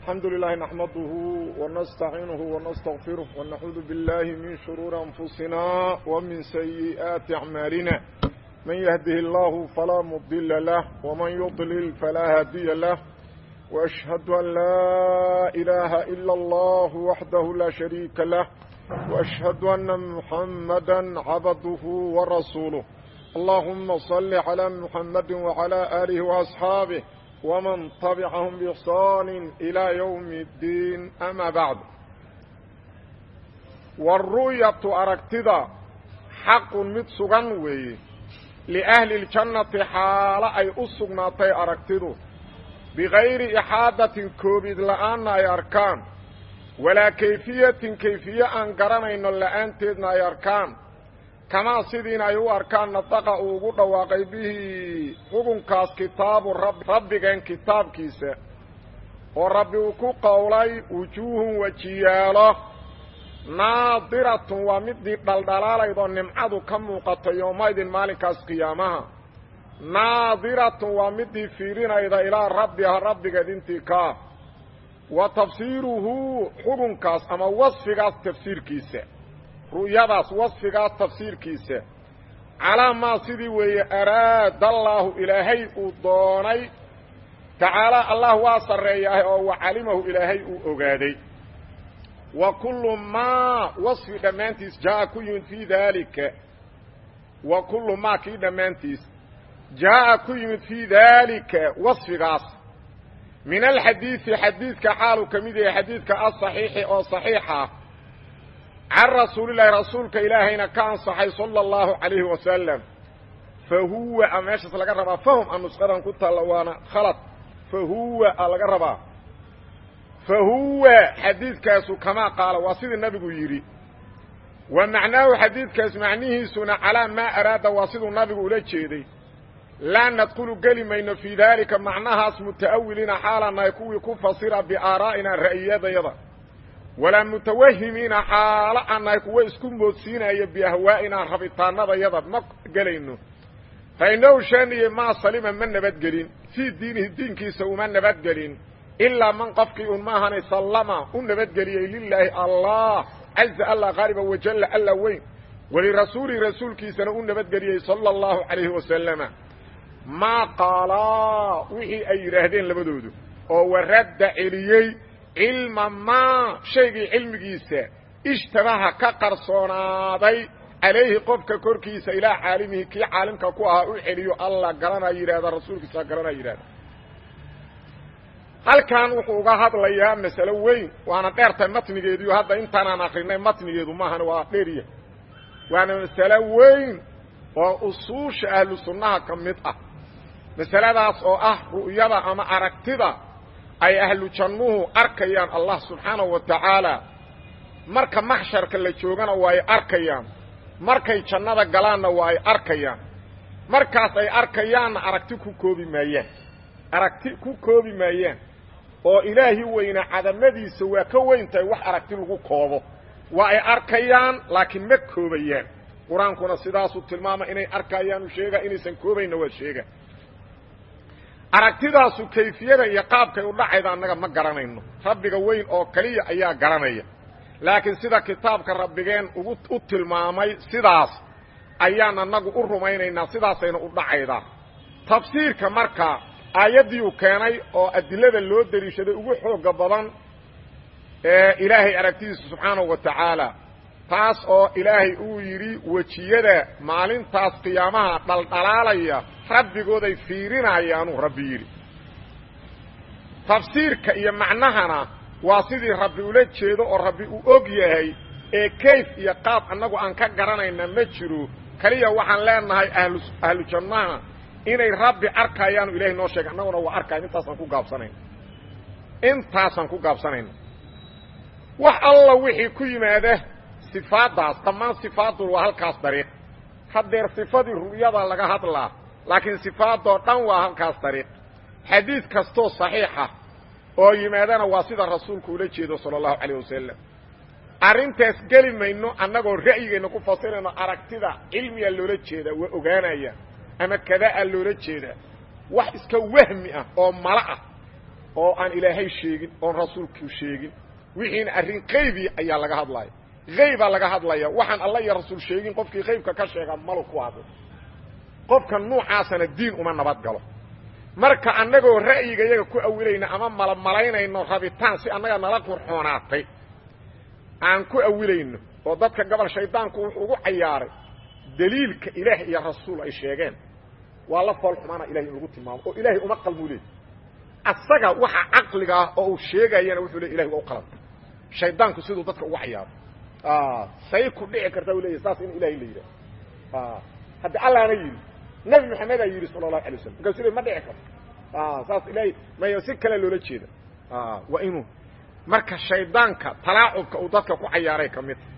الحمد لله نحمده ونستعينه ونستغفره ونعوذ بالله من شرور أنفسنا ومن سيئات أعمالنا من يهده الله فلا مضل له ومن يضلل فلا هادي له وأشهد أن لا إله إلا الله وحده لا شريك له وأشهد أن محمدا عبده ورسوله اللهم صل على محمد وعلى آله وأصحابه ومن طبعهم بإحصان إلى يوم الدين أما بعد والرؤية أركتدا حق متسغن وي لأهل الجنة حال أي أسغناتي أركتدو بغير إحادة كوبيد لآن أي أركان ولا كيفية كيفية أن قرنين لآن تدنا أي أركان kamaa sidiina ay u arkaan nadaqa uu ugu dhawaaqay bihi xukunkaas kitaabu rabbi rabbigeen kitaabkiisa oo rabbi uu ku qowlay wujuuhun wejiyaalo naadiratun waa midii dhaldhalaalaydoo nimcadu ka muuqato yoomaydin maalinkaas qiyaamaha naadiratun waa midii fiirinayda ilaa rabbiha rabbigeed intii kaa wa tafsiiruhu xukunkaas ama wasfigaas tafsiirkiisa ru'yadaas wasfigaas tafsiirkiisa calaa maa sidii weeye araada allaahu ilaahay uu doonay tacaala allah waa sarreeyahay oo wa calimahu ilaahay uu ogaaday wa kullu maa wasfi dhammaantiis jaa'a ku yimid fii daalika wa kullu maa kii dhammaantiis jaa'a ku yimid fii daalika wasfigaas min alxadiidi xadiidka xaaluu ka mid yahay xadiidka asaxiixi oo saxiixa can rasuulillahi rasuulka ilaahayna ka ansaxay sala allahu calayhi wasalam fa huwa a meeshaas laga rabaa fahum a nusqadan ku taalla waana khalad fa huwa a laga rabaa fa huwa xadiidkaasu kamaa qaala waa sidii nabigu yidhi wa macnaahu xadiidkaas macnihiisuna calaa maa araada waa siduu nabigu ula jeeday laa nadkhulu geli mayno fii daalika macnahaas muta'awiliina xaalanahay kuwii ku fasira biaaraa'ina ra'iyadayada walaa mutawahimiina xaalo aan nahay kuwo isku moodsiinaya biahwaa'inaa rabitaanadayada ma gelayno fa innahu shaaniye maa salima ma nabadgelin fii diinihi diinkiisa uma nabadgelin ilaa man qofkii un maahane sallama u nabadgeliyey lilaahi allah caza alla qaaliba wajalla alla weyn walirasuulihi rasuulkiisana u nabadgeliyey sala allahu calayhi wasalama maa qaalaa wixii ay yidhaahdeen labadoodu oo waradda celiyey cilma maa shaygii cilmigiisa ishtabaha ka qarsoonaaday calayhi qofka korkiisa ilaa caalimihi kii caalimka ku ahaa u celiyo alla garanaa yidhahda rasuulkiisa garanaa yidhahda halkan wuxuu uga hadlayaa masalo weyn waana dheertahay matnigeediyo hadda intaanaan akrinay matnigeedu maahana waa dheerya waana masalo weyn oo usuusha ahlu sunnaha ka mid ah masaladaas oo ah ru'yada ama aragtida ay ahlu jannuhu arkayaan allah subxaanahu wa tacaala marka maxsharka la joogana waa ay arkayaan markay jannada galaanna waa ay arkayaan markaas ay arkayaanna aragti ku koobi maayaan aragti ku koobi maayaan oo ilaahi weyna cadamadiisa waa ka weyn tahay wax aragti lagu koobo waa ay arkayaan laakiin ma koobayaan qur-aankuna sidaasuu tilmaama inay arkayaanu sheega inaysan koobayna waa sheega aragtidaasu kayfiyada iyo qaabkay u dhacayda annaga ma garanayno rabbiga weyn oo keliya ayaa garanaya laakiin sida kitaabka rabbigeen ugu u tilmaamay sidaas ayaan annagu u rumaynaynaa sidaasayna u dhacaydaa tafsiirka marka aayaddiiu keenay oo adilada loo deliishaday ugu xooga badan ee ilaahay aragtidiisa subxaanahu wa tacaala taas oo ilaahay uu yidhi wejiyada maalintaas qiyaamaha dhaldhalaalaya rabbigooday fiirinayaanuu rabbi yidhi tafsiirka iyo macnahana waa sidii rabbi ula jeedo oo rabbi uu og yahay ee kayf iyo qaab annagu aan ka garanayna ma jiro keliya waxaan leenahay ahlu ahlu jannaha inay rabbi arkayaanu ilahay noo sheegay annaguna waa arkayn intaasaan ku gaabsanayna intaasaan ku gaabsanayna wax alla wixii ku yimaada sifaaddaas dhammaan sifaaddu waa halkaas dariiq haddeer sifadii ru'yada laga hadlaa laakiin sifaadoo dhan waa halkaas dariiq xadiid kastoo saxiixa oo yimaadana waa sida rasuulku ula jeedo sala allahu calayh wasalam arrintaas geli mayno annagoo ra'yigeenna ku fasirayno aragtida cilmiga loola jeedaa waa ogaanaya ama kadaa loola jeedaa wax iska wahmi ah oo mala ah oo aan ilaahay sheegin oon rasuulku sheegin wixiina arrin qaybi ayaa laga hadlaya haybaa laga hadlaya waxaan alla iyo rasuul sheegin qofkii qaybka ka sheega malu ku hadlo qofka nuucaasana diin uma nabad galo marka annagoo ra'yiga iyaga ku awilayna ama malamalaynayno rabitaan si annaga nala qurxoonaatay aan ku awilayno oo dadka gobol shaydaanku wuxuu ugu cayaaray daliilka ilaah iyo rasuul ay sheegeen waa la fool xumaana ilahay in lagu tilmaamo oo ilaahay uma qalmuu leey asaga waxa caqliga ah oo uu sheegayana wuxuu le ilahay waa u qalanta shaydaanku siduu dadka ugu cayaaro say ku dhici karta u leeyahy saas in ilahay la yidhaah haddi allaana yidhi nabi maxamedaa yidhi sala allahu alay waslam markaasuu le ma dhici karto saas ilahay mayo si kale loola jeeda waa inuu marka shaydaanka talaacubka uu dadka ku cayaaray ka midta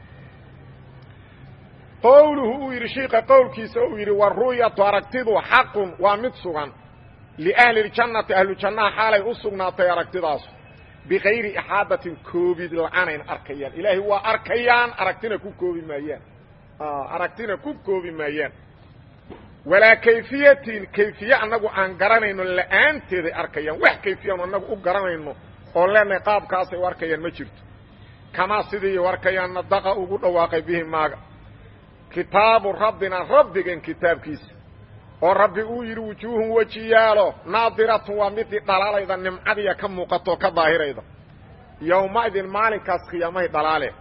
qowluhu uu yidhi shiika qowlkiisa uu yidhi waru'yatu aragtidu xaqun waa mid sugan liahli ljannati ahlu jannaha xaalay u sugnaatay aragtidaasu bikayri ixaadatin koobid la-aanayn arkayaan ilaahay waa arkayaan aragtina ku koobi maayaan aragtina ku koobi maayaan walaa kayfiyatin kayfiye annagu aan garanayno la'aanteeday arkayaan wax kayfiyaanu annagu u garanayno oon leenahay qaabkaasay u arkayaan ma jirto kamaa sidii u arkayaan nadaqa ugu dhawaaqay bihi maaga kitaabu rabbina rabbigan kitaabkiisa oo rabbi uu yidhi wujuuhun wejiyaalo naadiratun waa midii dhalaalayda nimcadiya ka muuqatoo ka daahirayda yowmaidin maalinkaas khiyaamahay dhalaale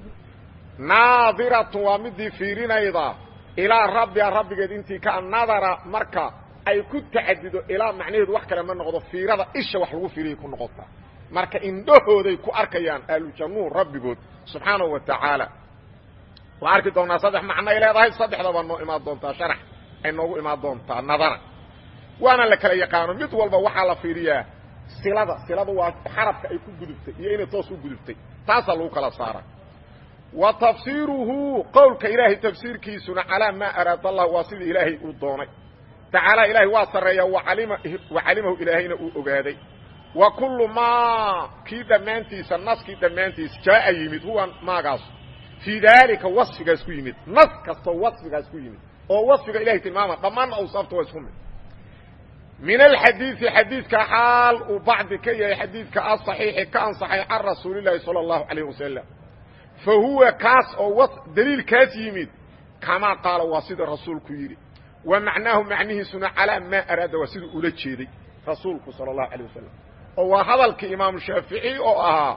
naadiratun waa midii fiirinayda ilaa rabbiha rabbigeed intii ka nadara marka ay ku tacadido ilaa macnaheedu wax kale ma noqdo fiirada isha wax lagu fiiriyay ku noqotaa marka indhahooday ku arkayaan ahlujannuhu rabbigood subxaanahu wa tacaala waa arki doonaa saddex macno ay leedahay saddexdaba noo imaan doontaa sharax ay noogu imaan doontaa nadara waana la kala yaqaano mid walba waxaa la fiiriyaa silada silada waa xarabka ay ku gudubtay iyo inay toos u gudubtay taasaa lagu kala saara wa tafsiiruhu qowlka ilaahay tafsiirkiisuna calaa maa araada allah waa sidii ilaahay uu doonay tacaala ilaahay waa sarreeya waalima wa calimahu ilaahayna uu ogaaday wa kullu maa kii dhammaantiisa naskii dhammaantiisa jaaa yimid huwa maagaas fii daalika wasfigaas ku yimid nas kastoo wasfigaas ku yimid oo wasfiga ilahay tilmaama dhammaanna awsaafta waa isku mid min alxadiidi xadiidka xaal uu bacdi ka yahay xadiidka asaxiixi ka ansaxay can rasuulillahi sala allahu calayh wasalam fa huwa kaas oo daliilkaas yimid kamaa qaala waa sida rasuulku yidhi wa macnaahu macnihiisuna calaa maa araada waa siduu ula jeeday rasuulku sala allahu alay wasalam oo waa hadalkii imaamu shaafici oo ahaa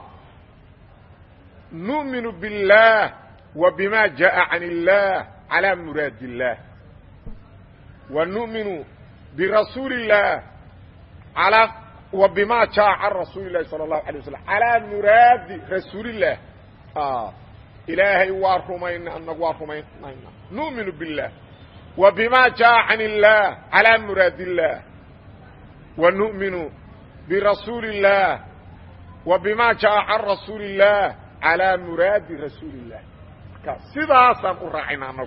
nu'minu biاllaah wa bima jaءa can illah calى muraadi اllah wa nu'minu birasuuli اllah alى wa bima jaءa can rasuuli اlahi salى الlahu alيه waslm calىa muraadi rasuulilah ilaahay waa rumayna anagu waa rumaynayna nu'minu biاllah wa bima jaءa can illah calى muraadi اllah wa nu'minu birasuuli اllah wa bima jaءa can rasuuli اllah calى muraadi rasuuli الlah marka sidaasaan u raacayna anagu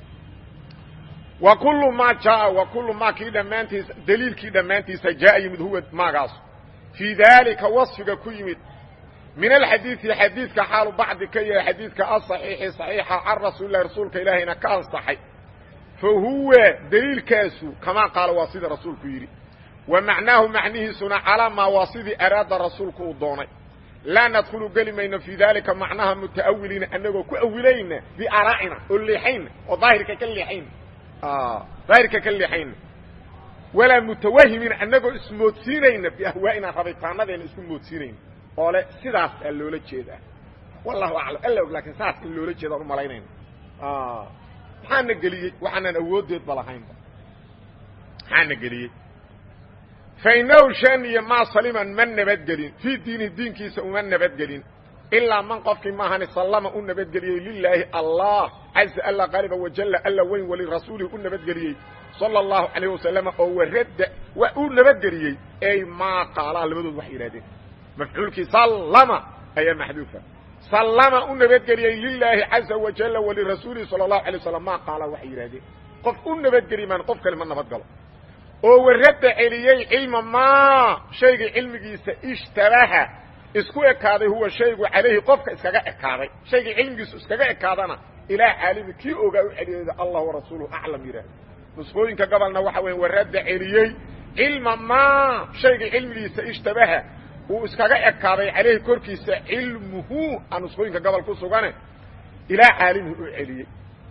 wa kullu maa jaaa wa kullu maa kii dhammaantiisa daliilkii dhammaantiisa jaaa yimid huwa maagaas fii daalika wasfiga ku yimid min alxadiidi xadiidka xaalu bacdi ka yahay xadiidka asaxiixi saxiixa can rasuulilahi rasuulka ilaahayna ka ansaxay fa huwa daliilkaasu kamaa qaala waa sida rasuulku yidhi wa macnaahu macnihiisuna calaa maa waa sidii araada rasuulku uu doonay laa nadkhulu geli mayno fii daalika macnaha muta'awiliina anagoo ku awilayna biaaraa'ina oo leexayna oo daahirka ka leexayna daahirka ka leexayna walaa mutawahimiina anagoo ismoodsiinayna biahwaa'ina rabitaanadeena isku moodsiinayna oo le sidaas aa loola jeedaa wallahu aclam alla og laakiin saas in loola jeedaan u malaynayna maxaana geliyey waxaanan awooddeedba lahaynba maxaana geliyey fainahu shaniya maa saliman ma nabadgelin fii diini diinkiisa uma nabadgelin ilaa man qofkii maahani sallama u nabadgeliyey lilaahi allah caza alla qaaliba wajalla alla weyn walirasuulihi u nabadgeliyey sala allahu calayh wasalama oo waradda wa u nabadgeliyey ey maa qaalaa labadood waxay yidhahdeen mafcuulkii sallama ayaa maxduufa sallama u nabadgeliyey lilaahi caza wajalla walirasuulihi sala allahu alay waslam maa qaalaa waxay yidhahdeen qof u nabadgeli maan qof kale ma nabadgalo oo waradda celiyey cilma maa shaygii cilmigiisa ishtabaha isku ekaaday huwa shaygu calayhi qofka iskaga ekaaday shaygii cilmigiisu iskaga ekaadana ilaa caalimi kii ogaa u celiyeyda allah warasuuluhu aclam yidhaah nusqooyinka gobolna waxa weya waradda celiyey cilma maa shayga cilmigiisa ishtabaha uu iskaga ekaaday calayhi korkiisa cilmuhu aan nusqooyinka gobol ku sugane ilaa caalimihi u celiyey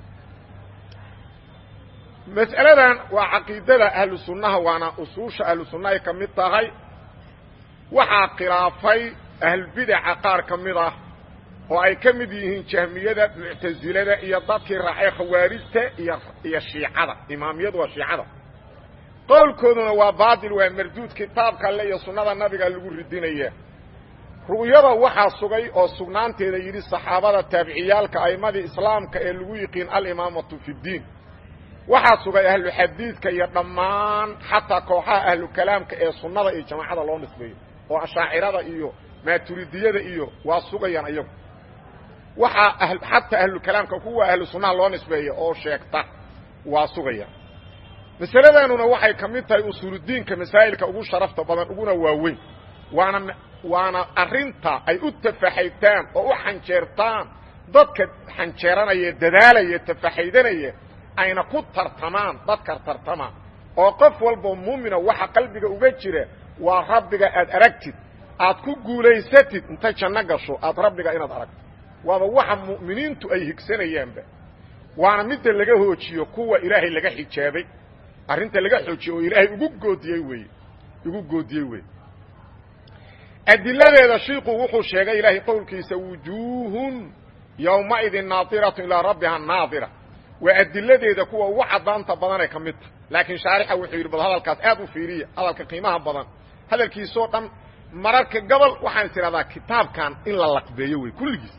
mas'aladan waa caqiidada ahlu sunnaha waana usuusha ahlu sunna ay ka mid tahay waxaa khilaafay ahlbidaca qaar ka mid ah oo ay ka mid yihiin jahmiyada muctasilada iyo dadkii raacay khawaarijta iyo iyo shiicada imaamiyadu waa shiicada qowlkooduna waa baatil waa marduud kitaabka alle iyo sunnada nabiga lagu ridinaya ru'yada waxaa sugay oo sugnaanteeda yidhi saxaabada taabiciyaalka a'immadii islaamka ee lagu yiqiin alimaamatu fi ddiin waxaa sugay ahlu xadiidka iyo dhammaan xataa kooxaha ahlu kalaamka ee sunnada iyo jamaacada loo nisbeeyo oo ashaacirada iyo maaturidiyada iyo waa sugayaan iyagu waxaa xataa ahlukalaamka kuwa ahlu sunnaha loo nisbeeya oo sheegta waa sugayaan masaladanuna waxay ka mid tahay usuuludiinka masaa'ilka ugu sharafta badan uguna waaweyn waana waana arrinta ay u tafaxaytaan oo u xanjeertaan dadka xanjeeranaya dadaalaya tafaxaydanaya ayna ku tartamaan dadka tartama oo qof walboo muumina waxa qalbiga uga jira waa rabbiga aad aragtid aad ku guulaysatid inta janno gasho aad rabbiga inaad aragto waaba waxa mu'miniintu ay higsanayaanba waana midda laga hoojiyo kuwa ilaahay laga xijaabay arrinta laga xoojiyo oo ilaahay ugu goodiyey weeye ugu goodiyey weeye adiladeeda shiiku wuxuu sheegay ilaahay qowlkiisa wujuuhun yowmaidin naadiratu ilaa rabbiha naadira waa adiladeeda kuwa ugu caddaanta badanee ka mid tahay laakiin shaarixa wuxuu yidhi bal hadalkaas aad u fiiriya hadalka qiimaha badan hadalkiisoo dhan mararka gobol waxaan is idhahdaa kitaabkan in la laqbeeyo wey kulligiis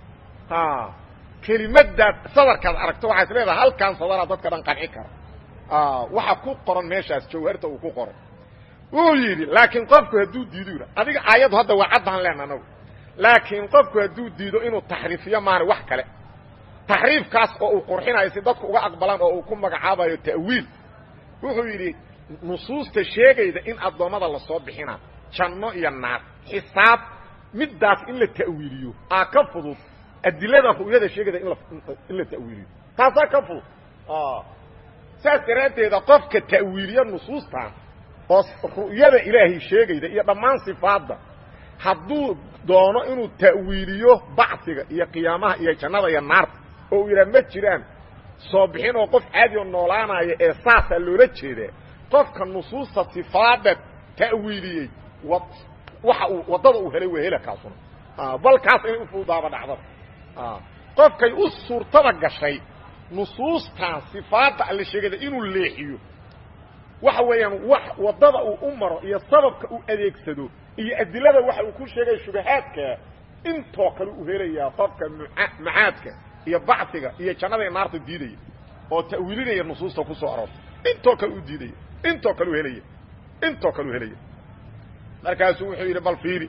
kelimadaad sadarkaad aragto waxaa is leedaha halkaan sadaraa dadka dhan qanci kara waxa ku qoran meeshaas jawharta uu ku qoray wuu yidhi laakiin qofku hadduu diido yidha adiga aayaddu hadda waa caddaan lehna anagu laakiin qofku hadduu diido inuu taxriifiyo maana wax kale taxriifkaas oo uu qurxinayo si dadku uga aqbalaan oo uu ku magacaabayo ta'wiil wuxuu yidhi nusuusta sheegayda in addoommada lasoo bixina janno iyo naar xisaab middaas in la ta'wiiliyo aa ka fudud adilada ru'yada sheegayda in la ta'wiiliyo taasaa ka fudud saas daraaddeeda qofka ta'wiiliya nusuustan oo ru'yada ilaahay sheegayda iyo dhammaan sifaadda hadduu doono inuu ta'wiiliyo bacsiga iyo qiyaamaha iyo jannada iyo naarta oo uu yidhaha ma jiraan soo bixin oo qof caadi oo noolaanaya ee saasaa loola jeedaa qofka nusuusta sifaadda ta'wiiliyey waxa uu waddada uu helay waa hela kaasuna bal kaas inay u fuudaaba dhacdada qofkay u suurtada gashay nusuustan sifaadda alle sheegada inuu leexiyo waxa weeyaan wax waddada uu u maro iyo sababka uu adeegsado iyo adilada waxa uu ku sheegay shubahaadka intoo kale u helayaa qofka macaadka iyo bacsiga iyo jannada iyo naarta diidaya oo ta'wiilinaya nusuusta ku soo aroorta intoo kale u diidaya intoo kale u helaya intoo kale u helaya markaasuu wuxuu yidhi bal fiiri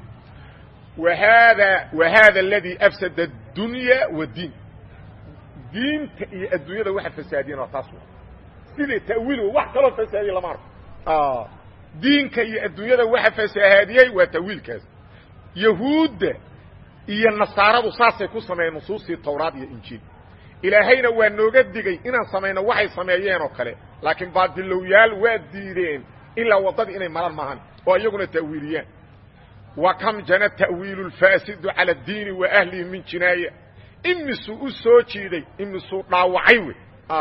wahada wahada aladi afsada addunya wadiin diinta iyo adduunyada waxa fasaadiyen waa taas sida ta'wiil wax kaloo fasaadiye lama arko diinka iyo adduunyada waxa fasahaadiyey waa ta'wiilkaas yahuudda iyo nasaaradu saasay ku sameeyeen nusuustii tawraad iyo injiil ilaahayna waa nooga digay inaan samayno waxay sameeyeen oo kale laakiin baadilowyaal waa diideen ilaa waddadii inay maraan maahan oo iyaguna ta'wiiliyaan wa kam jana ta'wiilu lfaasidu cala addiini wa ahlihi min jinaaya imisuu u soo jiiday imisuu dhaawacay wey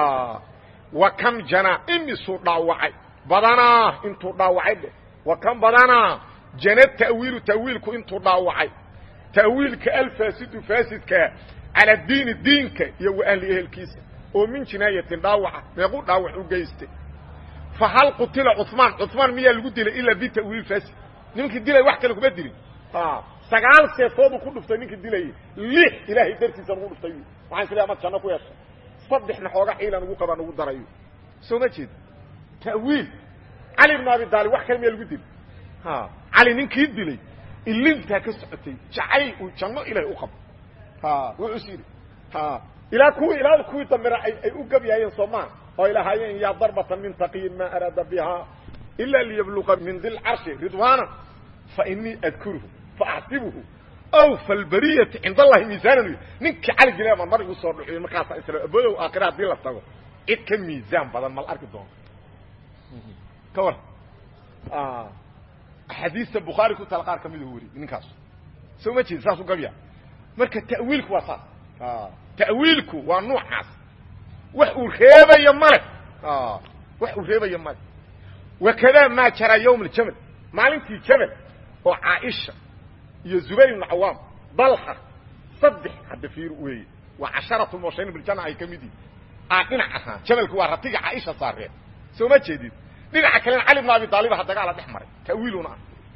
wa kam jana imisuu dhaawacay badanaa intuu dhaawacay dheh wa kam badanaa jana ta'wiilu ta'wiilku intuu dhaawacay ta'wiilka alfaasidu faasidkaa cala diini diinka iyo wa ahli ehelkiisa oo min jinaayatin dhaawaca meequu dhaawac u geystay fa hal qutila cumaan cumaan miyaa lagu dilay ilaa bita'wiil faasid nimankii dilay wax kale kuma dilin sagaal seefooduu ku dhuftay ninkii dilayay lix ilaahay dartiisa ugu dhuftay waxaan is leeay amaad janno ku yeeshay saddexna xooga ciilan ugu qabaan ugu darayo soo ma jeed ta'wiil cali ibnu abi daalib wax kale miyaa lagu dilay cali ninkii dilay ilintaa ka socotay jacayl uu janno ilaahay u qabo wuxuu is yidhi ilaa kuwii ilaa kuwii dambena ay u gabyaayeen soomaa oo ay lahaayeen yaa darbatan min taqiyin maa araada biha ila liyabluqa min di lcarshi ridwaana fa inii adkuruhu faaxsibuhu aw falbariyati cind allahi miisaanan ninkii cali dila baan mar igu soo dhuxiyo markaasa isla abodow aakhira haddii la tago cid ka miisaan badan mal arki doonto ka war axaadiista bukhaari ku taal qaar ka midu weri ninkaas soo ma jeedi saas u gabya marka ta'wiilku waa saas ta'wiilku waa nuucaas wax uu reebayo male wax uu reebayo male wakadaa maa jaraa yowm aljamal maalintii jabal oo caaisha iyo zubayr ibnu cawaam dalha saddex hadda fiir weeye waa casharatu mubashirin biljana ay ka mid yihin aa dhinac ahaa jabalku waa ratiga caaisha saareen soo ma jeedid dhinaca kalena cali ibn abi aalib ha dagaala dhex maray tawiiluna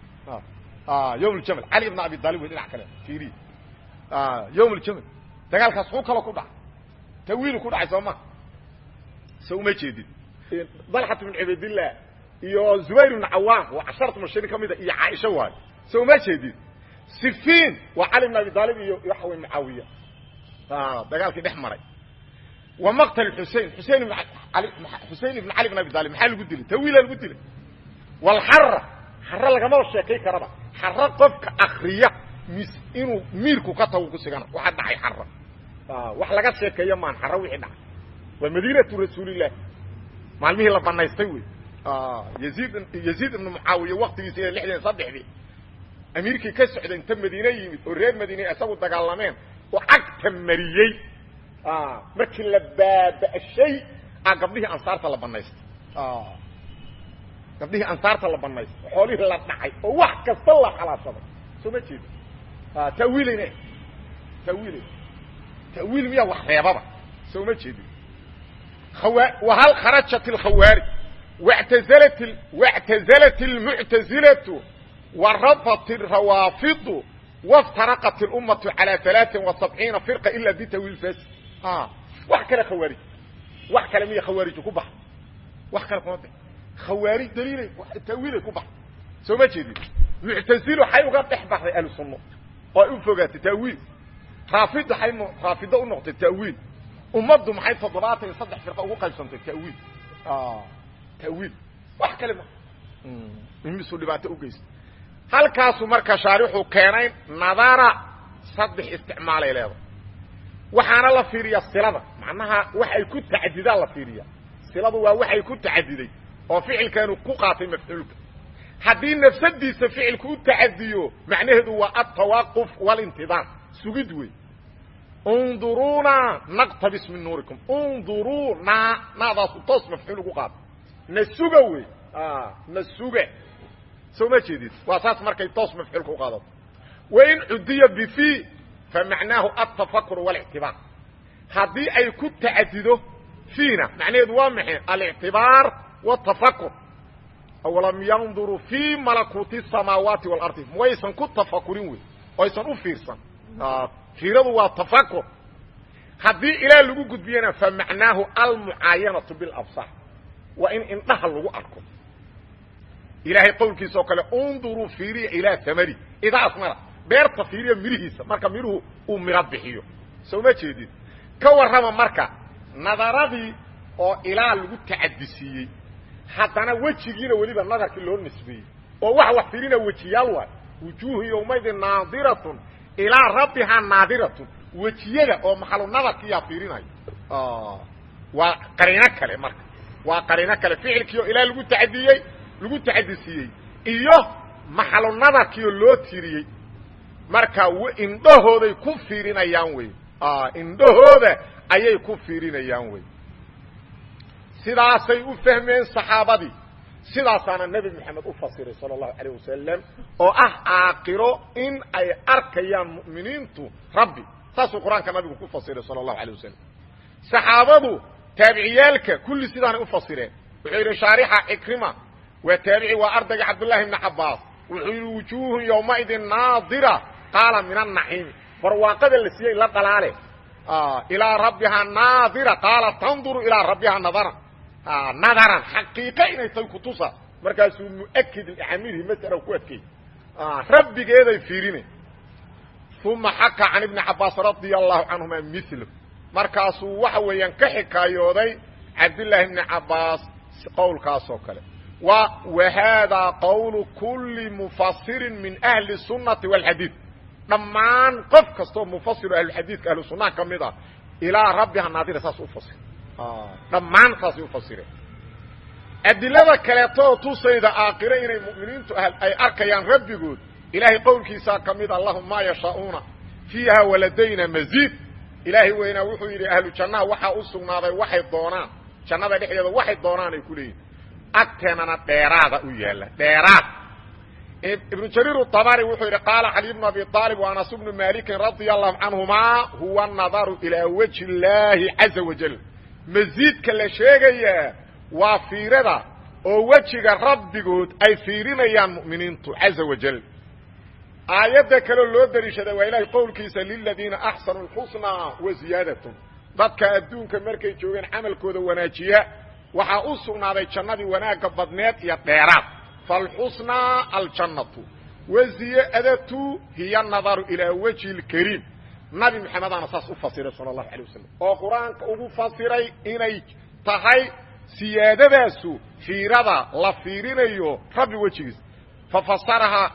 ah yowm aljamal cali ibn abi aalib wey dhinac kale fiiri yowm aljamal dagaalkaas kuu kalo ku dhacay tawiilu ku dhacay soo ma so uma jeedid dalxat ibn cubaydillah iyo zubayr ibn cawaam waa casharatu mubashirin ka mida iyo caaisha waayo so uma jeedid sifiin waa cali ibn abi aalib iyo waxa wey mucaawiya dagaalkii dhex maray wa maqtal xusein xusein ibn ali xusein ibn cali ibn abi talib maxaa lagu dilay tawiila lagu dilay walxara xara lagamaba sheekay karaba xara qofka akriya mis inuu miirku ka tago ku sigana waxa dhacay xara wax laga sheekeeyo maan xara wixii dhacay waa madiinatu rasuulilah maalmihii la banaystay wey yaziid yaziid ibnu mucaawiya waktigiisa ila lixdan saddexdii amiirkii ka socday inta madiine yimid oo reer madiine isagu dagaalameen oo cagta mariyey markii la baaba'shay a gabdhihii ansaarta la banaystay gabdhihii ansaarta la banaystay xoolihii la dhacay oo wax kasta la xalaashaday soo ma jeedo tawiilayna tawiilay tawiil miyaa wax reebaba soo ma jeedin wahal kharajat alkhawaarij watazalat wاctazalat اlmuctazilatu warafat الrawaafidu wاftaraqat اlummatu calى ثaلaaثin وasabciina firqa ila bitawiil fasid wax kale khawaarij wax kale miya khawaariju ku baxa wax kale kuma khawaarij daliilay tawiilay ku baxa soo ma jeedin muctazilo waxay uga dhex baxday ahlu sunno oo ay u fogaatay tawiil raafid waxay raafido u noqotay tawiil ummaddu maxay toddobaatan iyo saddex firqa ugu qaybsantay tawiil tawiil wax kale ma imisu dhibaato u geysta halkaasu marka shaarixuu keenay nadara saddex isticmaalay leedahay waxaana la fiiriyaa silada macnaha waxay ku tacadidaan la fiiriya siladu waa waxay ku tacadiday oo ficilkeenu ku qaatay mafcuulka haddii nafsadiisa ficilku u tacadiyo macnaheedu waa altawaquf walintidaar sugid wey unduruuna naqtabis min nuurikum unduruuna naadaasu toos mafcuul ugu qaata na suga wey na suga soo ma jeedid waa saas markay toos mafcuulka u qaadato wain cudiya bifi famacnaahu altafakur waاlictibaar haddii ay ku tacadido fiina macnaheedu waa maxay alictibaar wاtafakur awalam yanduruu fii malakuuti الsamaawaati wاlardi waysan ku tafakurin wey oysan u fiirsan fiiradu waa tafakur haddii ilaah lagu gudbiyana famacnaahu almucaayanatu biاlabsaar waa in indhaha lagu arko ilaahay qowlkiisa oo kale unduruu fiiriya ilaa amari idaas mara beerta fiiriya mirihiisa marka miruhu uu miro bixiyo soo ma jeedid ka warrama marka nadaradii oo ilaa lagu tacadisiiyey haddana wejigiina weliba nadarkii loo nisbeeyey oo wax wax fiirina wejiyaal waay wujuuhu yowmaydin naadiratun ilaa rabbihaa naadiratun wejiyada oo maxalu nadarkiiyaa fiirinayo waa qariino kale marka waa qariino kale ficilkii oo ilaa lagu tacadiyey lagu tacadisiiyey iyo maxalu nadarkiioo loo tiriyey marka indhahooday ku fiirinayaan wey indhahooda ayay ku fiirinayaan wey sidaasay u fahmeen saxaabadii sidaasaana nebi moxamed u fasiray sala allahu calayh wasalam oo ah aakiro in ay arkayaan mu'miniintu rabbi saasuu qur-aanka nabigu ku fasiray sala allahu alayh wasalam saxaabadu taabiciyaalka kulli sidaanay u fasireen wuxuu yidhi shaarixa cikrima waa taabici waa ardayga cabdullahi ibni cabaas wuxuu yidhi wujuuhun yowmaidin naadira qaala min annaciimi barwaaqada la siiyey la dhalaale ilaa rabbihaa naadira qaala tanduru ilaa rabbihaa nadaran nadaran xaqiiqo inay tahay kutusa markaasuu muakid licamilihi masala ku adkey rabbigeeday fiirine uma xaka can ibni cabaas radia allahu canhuma milo markaasuu waxa weeyaan ka xikaayooday cabdillaahi ibni cabaas qowlkaasoo kale wa haadaa qowlu kuli mufasirin min ahli الsunati wاlxadiid dhammaan qof kastoo mufasiro ahluxadiidka ahlu sunnaha ka mid ah ilaa rabbiha naadira saas u fasir dhammaan saasay u fasireen adilada kaleetoo tusayda aakhire inay mu'miniintu ay arkayaan rabbigood ilaahay qowlkiisaa ka mida lahum maa yashaa'uuna fiiha waladayna maziid ilaahay weynaa wuxuu yidhi ahlu jannaha waxaa u sugnaaday waxay doonaan jannada dhexdeeda waxay doonaan ay ku leeyihin agteenana dheeraada u yaalla dheeraad ibnu jariir utabari wuxuu yidhi qaala cali bnu abi aalib wa anas bnu malikin radia allahu canhumaa huwa nadaru ilaa wajhi illaahi caza wajal masiidka la sheegayaa waa fiirada oo wejiga rabbigood ay fiirinayaan mu'miniintu caza wajal aayadda kaleo loo dariishaday waa ilaahay qowlkiisa liladiina axsanu lxusnaa wa ziyaadatun dadka adduunka markay joogeen camalkooda wanaajiya waxaa u sugnaaday jannadii wanaagga badneed iyo dheeraad falxusnaa aljannatu waziyaadatu hiya nadaru ilaa wajhi lkariim nabi maxamedana saas u fasiray sala allahu alay wasalam oo qur-aanka ugu fasiray inay tahay siyaadadaasu fiirada la fiirinayo rabbi wejigiisa fafasarahaa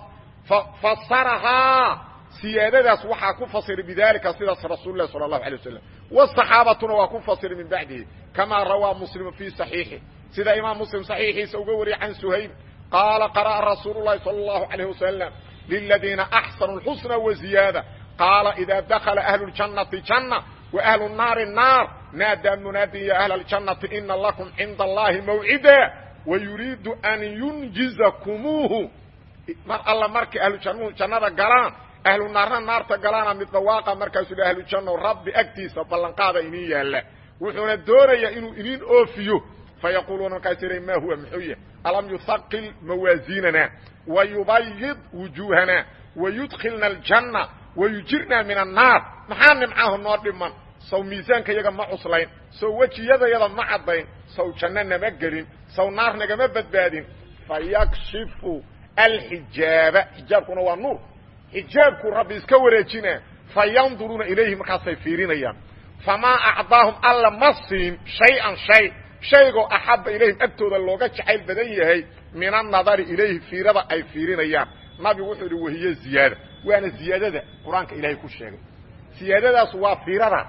fasarahaa siyaadadaas waxaa ku fasiray bidalika sidaas rasuul lah sala allahu alay wasalam wsaxaabatuna waa ku fasiray min bacdihi kamaa rawaa muslimu fii saxiixi sida imaam muslim saxiixiisa uga wariyay can suhayb qaala qara'a rasuulu llahi sala allahu alayh wasalam liladiina axsanu lxusna waziyaada qaala ida dakala ahlu ljannati janna wa ahlu naari naar naadaa munaadin ya ahla aljannati ina lakum cinda allahi mawcida wayuriidu an yunjizakumuuhu mar alla markay ahlu jannuhu jannada galaan ahlu naarna naarta galaana mid dhawaaqa markaasuu hi ahlu janno rabbi agtiisa ballanqaada iniin yaalla wuxuuna doonayaa inuu iniin oofiyo fayaquuluuna markaas ihay ma huwa muxuu yahy alam yuhaqil mawaasiinana wayubayid wujuuhana wayudkilna aljanna wayujirna min annaar maxaa nimcahu noo dhiman saw miisaanka yaga ma cuslayn saw wejiyadayada ma caddayn saw janno nama gelin saw naar nagama badbaadin fayakshifu alxijaaba xijaabkuna waa nuur xijaabkuu rabbi iska wareejina fayanduruuna ilayhi markaasay fiirinayaan famaa acdaahum alla ma siin shay-an shay shaygoo axabba ilayhim agtooda looga jacayl badan yahay min annadari ilayhi fiirada ay fiirinayaan nabigu wuxuu idhi wahiye ziyaada waana ziyaadada qur-aanka ilaahay ku sheegay siyaadadaas waa fiirada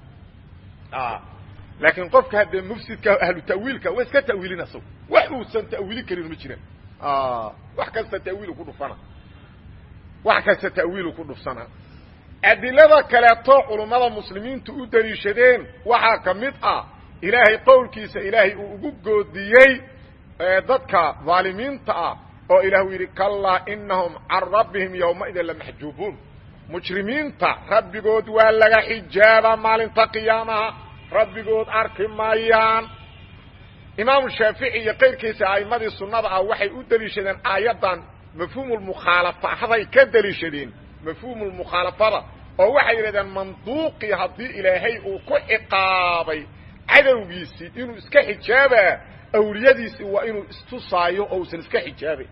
laakiin qofka haddee mufsidka ahlu ta'wiilka waa iska ta'wiilin asago wax uusan ta'wiilin karin ma jiraan wax kasta ta'wiilu ku dhufana wax kasta ta'wiilu ku dhufsanaa adilada kaleeto culummada muslimiintu u daliishadeen waxaa ka mid ah ilaahay qowlkiisa ilaahay uu ugu goodiyey dadka dhaalimiinta ah oo ilah uu yidhi kallaa inahum can rabbihim yowmaidin lamaxjuubuun mujrimiinta rabbigood waa laga xijaabaa maalinta qiyaamaha rabbigood arki maayaan imaamu shaafici iyo qayrkiisa a'immadii sunnada ah waxay u deliishadeen aayaddan mafhuumulmukhaalafahaday ka deliishadeen mafhuumulmukhaalafada oo waxay yidhahdeen manduuqii haddii ilaahay uu ku ciqaabay cadowgiisii inuu iska xijaabaa awliyadiisii waa inuu istusaayo oo usan iska xijaabay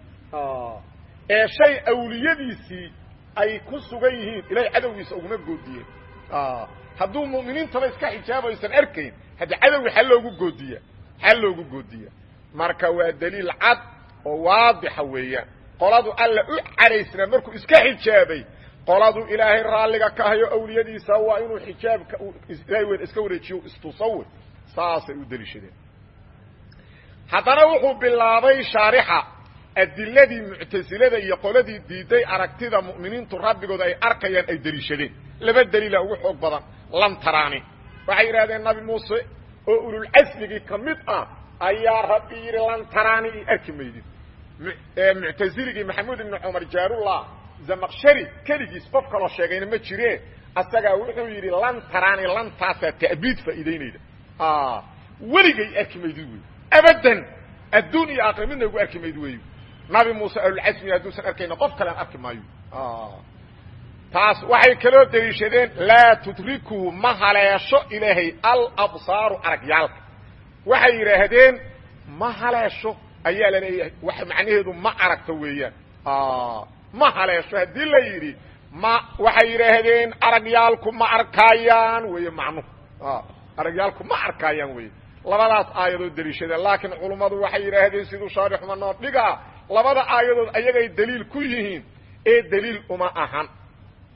ee shay awliyadiisii ay ku sugan yihiin ilahay cadowgiisa uguma goodiyeen hadduu mu'miniintaba iska xijaabayo isan arkayn haddi cadowga xal loogu goodiya xal loogu goodiya marka waa daliil cad oo waadixa weeyaan qoladu alla u cadaysnaa markuu iska xijaabay qoladu ilaahay raalliga ka hayo awliyadiisa waa inuu xijaabka ilahay weyn iska wareejiyo istusawir saasay u deliishadeen haddana wuxuu bilaabay shaarixa adiladii muctasilada iyo qoladii diiday aragtida mu'miniintu rabbigood ay arkayaan ay deliishadeen laba daliila ugu xoog badan lan taraani waxay yidhahdeen nabi muuse oo ululcasmigii ka mid ah ayaa rabbi yidhi lan taraani i arki maydid muctasiligii maxamuud ibni cumar jaarullah zamaqshari keligiis qof kaloo sheegayna ma jireen asagaa wuxuu yidhi lan taraani lantaasaa ta'biid faa'iidaynayda weligay arki maydid wey abadan adduun iyo aakhira midna igu arki mayd wey nabi muuse ahlulcasmi hadduusan arkayna qof kalean arki maayo taas waxay kaloo deliishadeen laa tudrikuu ma haleesho ilaahay alabsaaru aragyaalka waxay yidhaahdeen ma haleesho ayaa la leeyahay wax macnaheedu ma aragto weeyaan ma haleesho haddii la yidhi ma waxay yidhaahdeen aragyaalku ma arkaayaan weeye macnuhu aragyaalku ma arkaayaan weye labadaas aayadood deliishadeen laakiin culummadu waxay yidhaahdeen siduu shaarixuma noo dhigaa labada aayadood ayagay daliil ku yihiin ee daliil uma ahan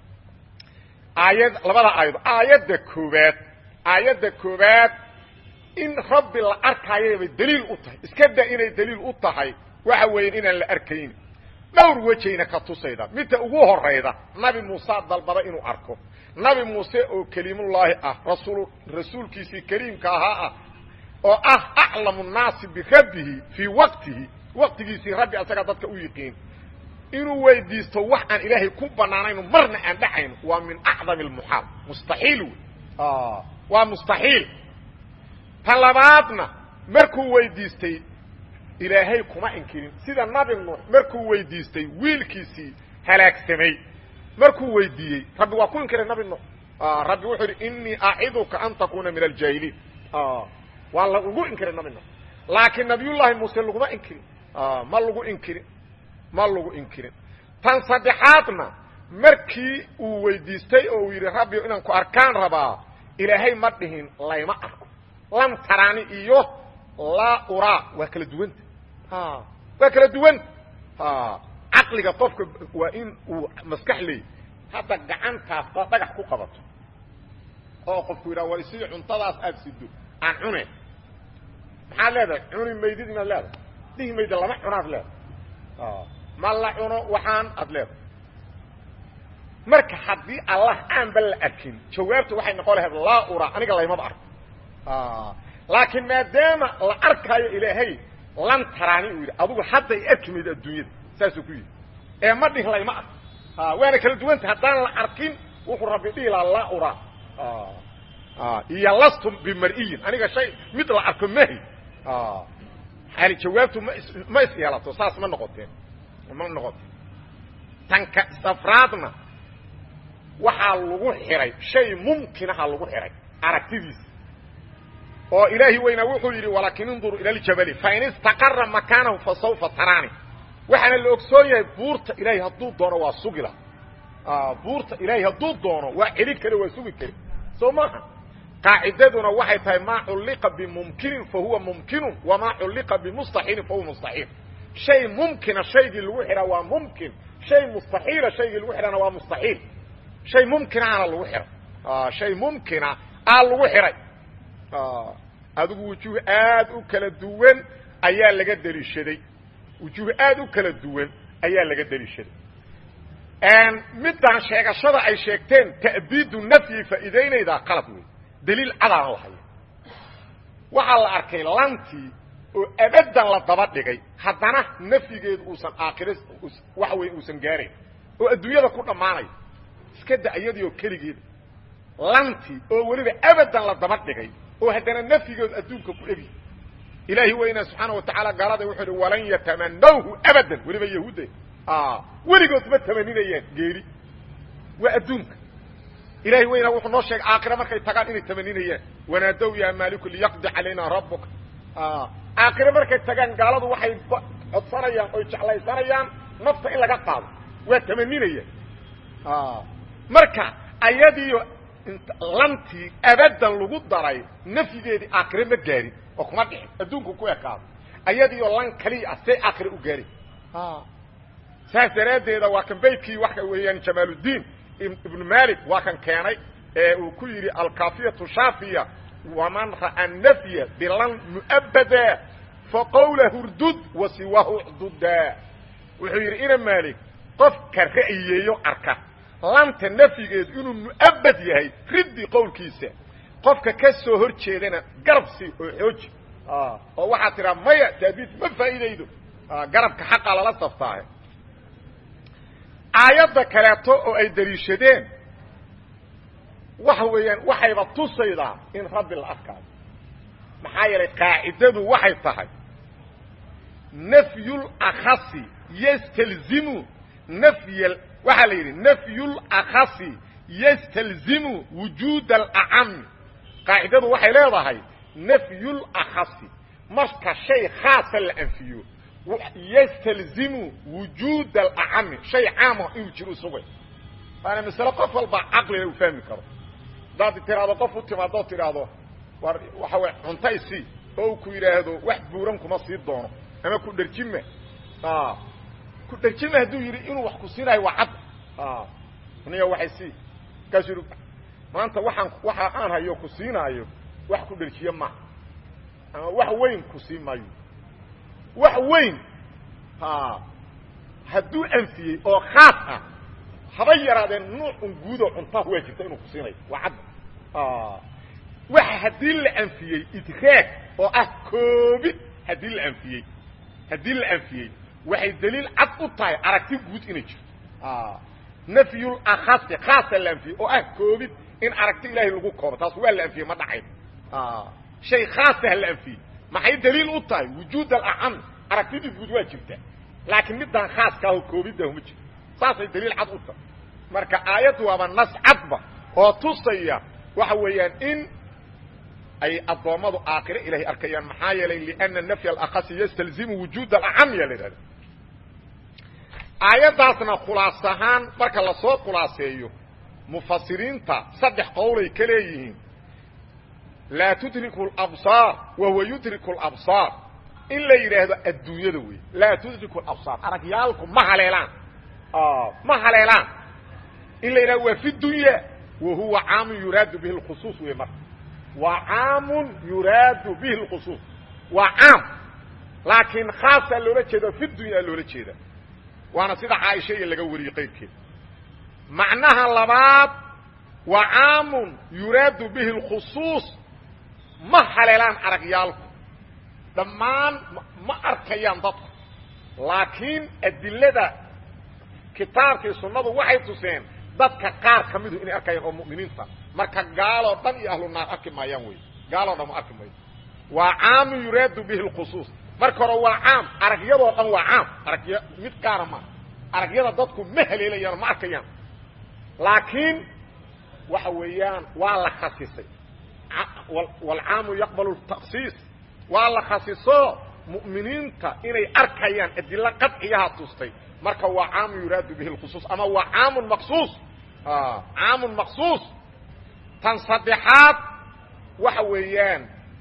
aayad labada aayadood aayadda koobaad aayadda koobaad in rabbi la arkaayabay daliil u tahay iska da inay daliil u tahay waxa weeyaan inaan la arkayn dhowr wejayna ka tusayda midta ugu horayda nabi muuse dalbada inuu arko nabi muuse oo keliimullaahi ah rasuul rasuulkiisii kariimka ahaa ah oo ah aclamu nnaasi birabbihi fii waqtihi waqtigiisii rabbi asagaa dadka u yiqiin inuu weydiisto wax aan ilaahay ku banaanayno marna aan dhacayno waa min acdami almuxaal mustaxiil wey waa mustaxiil ta labaadna markuu weydiistay ilaahay kuma inkirin sida nabi nuux markuu weydiistay wiilkiisii halaagsamay markuu weydiiyey rabbi waa ku inkiray nabi nuux rabbi wuxuu yidhi inii aciduka an takuuna min aljaahiliin waa lagu inkiray nabi nuux laakiin nabiyullaahi muuse laguma inkirin ma lagu inkirin ma lagu inkirin tan saddexaadna markii uu weydiistay oo uu yidhi rabbi inaan ku arkaan rabaa ilaahay ma dhihin layma arko lam tarani iyo laa uraa waa kala duwanta waa kala duwanta caqliga qofka waa in uu maskax leey hadda gacantaas baa dhagax ku qabato oo qofku yidhaha war isii cuntadaas aada sido aan cune maxaad leedahay cuni maydid inaad leedahay dhihi mayda lama cunaad leedahay ma la cuno waxaan aad leedahay marka haddii allah aanba la arkin jawaabta waxay noqon lahayd laa ura aniga laymaba arko laakiin maadaama la arkaayo ilaahay lan taraani uu yidhi adugu hadda ay arki maydo adduunyada saasuu ku yidhi ee ma dhihin layma arko waana kala duwanta haddaan la arkin wuxuu rabbi dhihi lahaa laa ura iyo lastum bimar'iyin aniga shay mid la arko mahi yani jawaabtu ma is ma is yeelato saas ma noqoteen ma noqoteen tanka safraadna waxaa lagu xiray shay mumkinaha lagu xiray aragtidiisa oo ilaahi weynaa wuxuu yidhi walaakin induruu ila ljabali fain istaqara makaanahu fa sawfa taraani waxaana la ogsoon yahay buurta ilaahay hadduu doono waa sugila buurta ilaahay hadduu doono waa celi kare waa sugi kare soo maaha qaacidaduna waxay tahay maa culliqa bimumkinin fa huwa mumkinun wamaa culliqa bimustaxiilin fa huwa mustaxiil shay mumkina shaygii lagu xidhaa waa mumkin shay mustaxiila shaygii lagu xidhana waa mustaxiil shay mumkinaana lagu xihay shay mumkina aa lagu xihay adigu wujuuh aad u kala duwan ayaa laga deliishaday wujuuh aad u kala duwan ayaa laga deliishaday middan sheegashada ay sheegteen ta'biidu nafyi faa'iidaynaydaa qalad wey daliil cadaan la haya waxaa la arkay lantii oo abadan la daba dhigay haddana nafyigeedu uusan aakhira waxa weya uusan gaarayn oo adduunyada ku dhammaanayo iska da iyadii oo keligeeda lantii oo weliba abadan la daba dhigay oo haddana nafyigeedu adduunka ku egi ilaahi weynaa subxaana watacaala gaalada wuxuu ihi walan yatamanawhu abadan weliba yahuudda weligood ma tamaninayaan geeri waa adduunka ilahi weynaa wuxuu noo sheegay aakhira markay tagaan inay tamaninayaan wanaadow yaa maaliku liyaqdi calayna rabuka aakhire markay tagaan gaaladu waxay codsanayaan oy jeclaysanayaan nafta in laga qaado waa tamaninayaan marka ayadiiyo lantii abadan lagu daray nafyigeedii aakhire ma gaarin oo kuma dhixin adduunku ku ekaado ayadiiyo lan kaliya ah see aakhire u gaarin saas daraaddeeda waa kan baydkii waxa weeyaan jamaaluddiin ibnu malik waa kan keenay ee uu ku yidhi alkafiyatu shaafiya waman ra'a nafya bilan mu'abada faqawla hurdud wa siwahu cduda wuxuu yidhi ina maalik qofka ra'yeeyo arka lanta nafyigeedu inuu mu'abad yahay riddi qowlkiisa qofka ka soo hor jeedana garabsi oo xooji oo waxaad tidhaa maya taabiid ma faa'iidaydo garabka xaqa lala saftaahe aayadda kaleeto oo ay daliishadeen waxa weeyaan waxayba tusaydaa in rabbi la arkaayo maxaa yeelay qaacidadu waxay tahay nafyul akhasi yastalzimu nafy waxaa la yidhi nafyul akhasi yastalzimu wujuud alacami qaacidadu waxay leedahay nafyul akhasi marka shay khaasa la anfiyo ystalzimu wujuud alacami shay caama inuu jiro sugay waana masale qof walba caqliga uu fahmi karo haddaad tiraahdo qof u timaado o tidhaahdo war waxa wey cunta isii oo u ku yidhaahdo wax buuran kuma sii doono ama ku dherjima ku dherjima hadduu yidhi inuu wax ku siinayo waa cad niya waxay sii markaasuu yidhi maanta waxaan waxa aan hayo ku siinaayo wax ku dherjiye maaha ama wax weyn ku sii maayo wax weyn hadduu anfiyey oo khaas ah haba yaraadeen nuucun guudoo cuntaha waa jirta inuu ku siinayo waa cadda waxa haddii la anfiyey idraag oo ah koobid haddii la anfiyey haddii la anfiyey waxay daliil cad u tahay aragti guud inay jirto nafyul akhasi khaasa la anfiyey oo ah koobid in aragti ilaahay lagu koobo taas waa la anfiyey ma dhacayn shay khaasah la anfiyey maxay daliil u tahay wujuud alacam aragtidii guud waa jirta laakiin midaan khaaska aho koobiddahu ma jirto saasay daliil cad u tahay marka aayaddu waaba nas cadba oo tusaya waxa weeyaan in ay addoommadu aakhire ilahay arkayaan maxaa yeelay liana nafya alakhasi yastalzimu wujuud alacam ya la yidhahda aayaddaasna khulaas ahaan marka lasoo khulaaseeyo mufasiriinta saddex qowlay ka leeyihiin laa tudriku alabsaar wa huwa yudriku alabsaar in la yidhaahdo adduunyada wey laa tudriku alabsaar aragyaalku ma haleelaan ma haleelaan in la yidhahdo waa fi dunya wa huwa caamun yuraadu bihi lkhusuus wey marka waa caamun yuraadu bihi lkhusuus waa caam laakiin khaasaa loola jeeda fi dunya loola jeeda waana sida caaisha iyo laga wariyey qayrkeed macnaha labaad waa caamun yuraadu bihi lkhusuus ma haleelaan aragyaalku dhammaan ma arkayaan dadku laakiin adilada kitaabkii sunnadu waxay tuseen dadka qaar ka midu inay arkayaan oo mu'miniinta marka gaaloo dhan iyo ahlu naar arki maayaan wey gaaloo dhan ma arki maayo waa caamun yuraadu bihi lkhusuus marka hore waa caam aragyadoo dhan waa caam aragya mid gaara ma aragyada dadku ma haleelayaan ma arkayaan laakiin waxa weeyaan waa la khasisay waalcaamu yaqbalu taksiis waa la khasiso mu'miniinta inay arkayaan adilo qadciyaha tustay marka waa caamun yuraadu bihi lkhusuus ama waa caamun maqsuus caamun maqsuus tan saddexaad waxa weeyaan